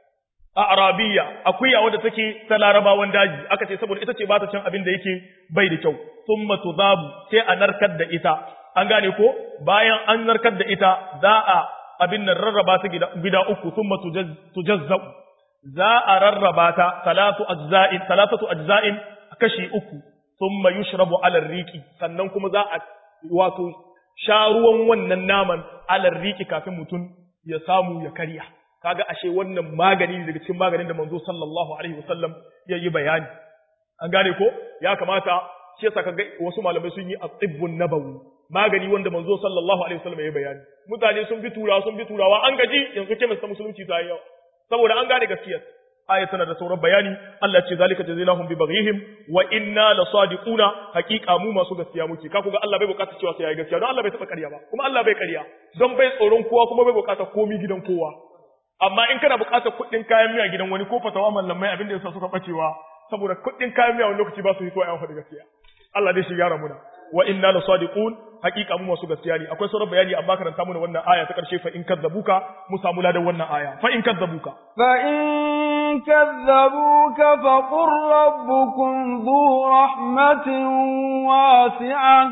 a arabiya akuya wadda take ta larabawan daji aka ce saboda ita ce ba ta cin abin da yake bai da kyau thumma tudabu sai a narkar da ita an gane ko bayan an narkar da ita za a abin nan rarraba ta gida, gida uku thumma tujazzau za a rarraba ta salatu ajza'in salatatu ajza'in kashi uku thumma yushrabu ala riki sannan kuma za a wato sha ruwan wannan naman ala riki kafin mutum ya samu ya karya kaga ashe wannan magani ne daga cikin maganin da manzo sallallahu alaihi wasallam ya yi bayani an gane ko ya kamata shi yasa kaga wasu malamai sun yi at-tibbun nabawi magani wanda manzo sallallahu alaihi wasallam ya yi bayani mutane sun bi turawa sun bi turawa an gaji yanzu kemis ta musulunci ta yi yawa saboda an gane gaskiyar aya tana da sauran bayani Allah ce zalika jazainahum bi baghihim wa inna lasadiquna haqiqa mu masu gaskiya muke ka kuga Allah bai bukata cewa sai yayi gaskiya don Allah bai taba ƙarya ba kuma Allah bai ƙarya don bai tsoron kowa kuma bai bukata komi gidan kowa amma in kana buƙatar kuɗin kayan miya gidan wani ko fatawa mallamai abin da yasa suka bacewa saboda kuɗin kayan miya wani lokaci ba su yi so ayan faɗi gaskiya Allah dai shi gyara muna wa inna la sadiqun haqiqa mu masu gaskiya ne akwai sauran bayani amma karanta muna wannan aya ta karshe fa in kadzabuka mu samu ladan wannan aya fa in kadzabuka fa in kadzabuka fa qur rabbukum dhu rahmatin wasi'ah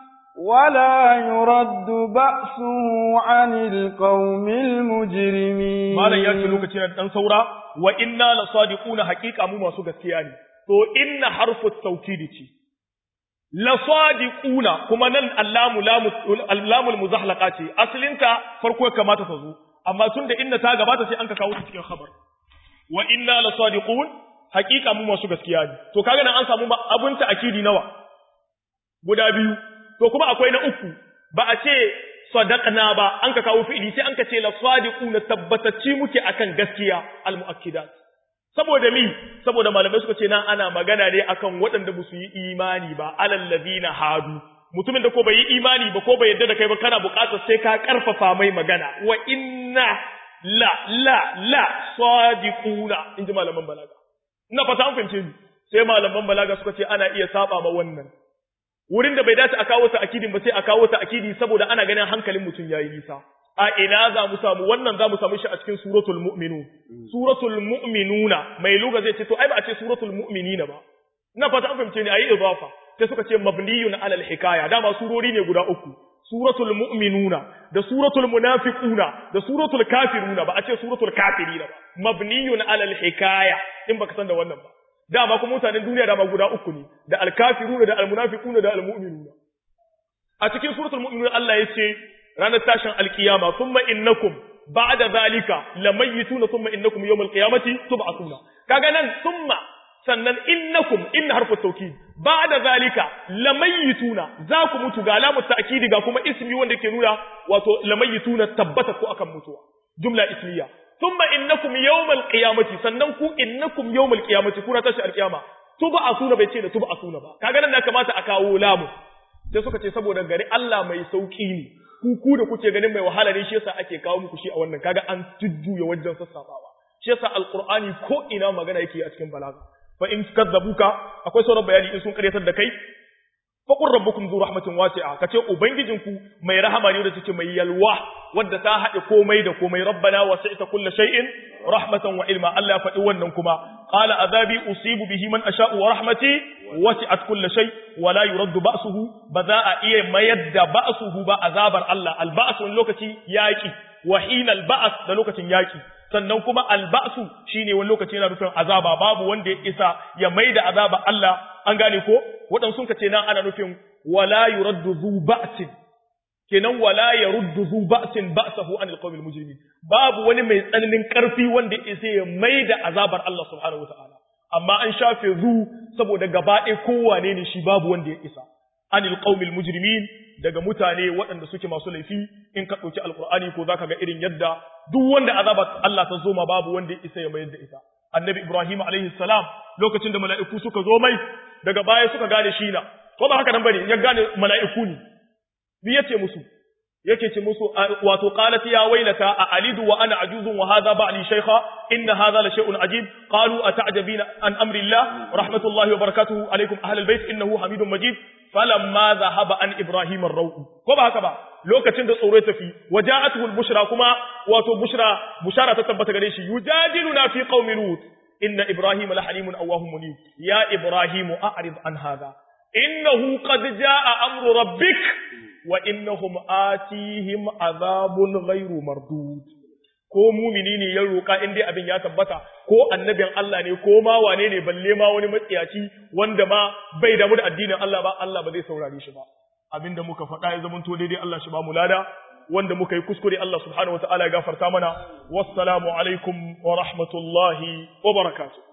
ولا يرد بأسه عن القوم المجرمين malam ya ce lokacin da dan saura wa inna la sadiquna haqiqa mu masu gaskiya ne to inna harfu tawkidi ce la sadiquna kuma nan allamu lamu allamul muzahlaqa ce asalinta farko ya kamata ta zo amma tunda inna ta gabata sai an ka kawo ta cikin khabar wa inna la sadiqun haqiqa mu masu gaskiya ne to kaga nan an samu abunta akidi nawa guda biyu to kuma akwai na uku ba a ce sadaqna ba an ka kawo fi'ili sai an ka ce la sadiquna tabbatacci muke akan gaskiya al muakkidat saboda mi saboda malamai suka ce nan ana magana ne akan waɗanda ba su yi imani ba alal ladina hadu mutumin da ko bai yi imani ba ko bai yadda da kai ba kana buƙatar sai ka karfafa mai magana wa inna la la la sadiquna inji malaman balaga ina fata an fahimce ni sai malaman balaga suka ce ana iya saba ma wannan wurin da bai dace a kawo ta akidin ba sai a kawo ta akidi saboda ana ganin hankalin mutum yayi nisa a ina za mu samu wannan za mu samu shi a cikin suratul mu'minun suratul mu'minuna mai luga zai ce to ai ba a ce suratul mu'minina ba ina fata an fahimce ni ayi idafa sai suka ce mabniyun ala al-hikaya dama surori ne guda uku suratul mu'minuna da suratul munafiquna da suratul kafiruna ba a ce suratul kafirina ba mabniyun ala al-hikaya in baka san da wannan ba dama kuma mutanen duniya dama guda uku ne da al-kafiruna da al-munafiquna da al-mu'minuna a cikin suratul mu'minuna Allah ya ce ranar tashin alkiyama thumma innakum ba'da zalika lamayituna thumma innakum yawmal qiyamati tub'athuna kaga nan thumma sannan innakum inna harfu tawkid ba'da zalika lamayituna za ku mutu ga alamu ta'kidi ga kuma ismi wanda ke nuna wato lamayituna tabbata ko akan mutuwa jumla ismiya thumma innakum yawmal qiyamati sannan ku innakum yawmal qiyamati kuna tashi alkiyama tub'athuna bai ce da tub'athuna ba kaga nan da kamata a kawo lamu sai suka ce saboda gari Allah mai sauki ne ku ku da kuke ganin mai wahala ne shi yasa ake kawo muku shi a wannan kaga an tujjuya wajen sassafawa shi yasa alqur'ani ko ina magana yake a cikin balaga fa in kadzabuka akwai sauran bayani in sun karyatar da kai fa qur rabbukum zu rahmatin wasi'a kace ubangijinku mai rahama ne da take mai yalwa wadda ta haɗe komai da komai rabbana wasi'ta kulli shay'in rahmatan wa ilma Allah faɗi wannan kuma qala azabi usibu bihi man asha'u wa rahmati wasi'at kulli shay wa la yuraddu ba'suhu ba za a iya mayar da ba'suhu ba azabar Allah al-ba's wani lokaci yaki wa hina al-ba's da lokacin yaki sannan kuma alba'su shine wani lokaci yana nufin azaba babu wanda ya isa ya maida azaba Allah an gane ko waɗansu sun ce nan ana nufin wala yuraddu zu ba'sin kenan wala yaruddu zu ba'sin ba'sahu anil qawmil mujrimin babu wani mai tsananin karfi wanda ya isa ya maida azabar Allah subhanahu wataala amma an shafe zu saboda gaba ɗaya kowane ne shi babu wanda ya isa anil qawmil mujrimin daga mutane waɗanda suke masu laifi in ka ɗauki alkur'ani ko zaka ga irin yadda duk wanda azabar Allah ta zo ma babu wanda ya isa ya mayar da ita annabi ibrahim alaihi salam lokacin da mala'iku suka zo mai daga baya suka gane shi na ko ba haka nan bane ya gane mala'iku ne bi yace musu yake ce musu wato qalat ya wailata a alidu wa ana ajuzun wa hadha ba'li shaykha inna hadha la shay'un ajib qalu ata'jabina an amri allah rahmatullahi wa barakatuhu alaykum ahlal bait innahu hamidun majid falamma zahaba an ibrahim ar ko ba haka ba lokacin da tsoro ya tafi waja'atuhu al-bushra kuma wato bushra bushara ta tabbata gare shi yujadiluna fi qaumi lut inna ibrahim la halimun awwahum munib ya ibrahim a'rid an hadha innahu qad jaa amru rabbik wa innahum atihim azabun ghairu mardud ko mumini ne ya roƙa in dai abin ya tabbata ko annabin Allah ne ko ma wane ne balle ma wani matsiyaci wanda ma bai damu da addinin Allah ba Allah ba zai saurare shi ba abinda muka faɗa ya zama to daidai Allah shi ba mu lada wanda muka yi kuskure Allah subhanahu wataala ya gafarta mana wassalamu alaikum wa rahmatullahi wa barakatuh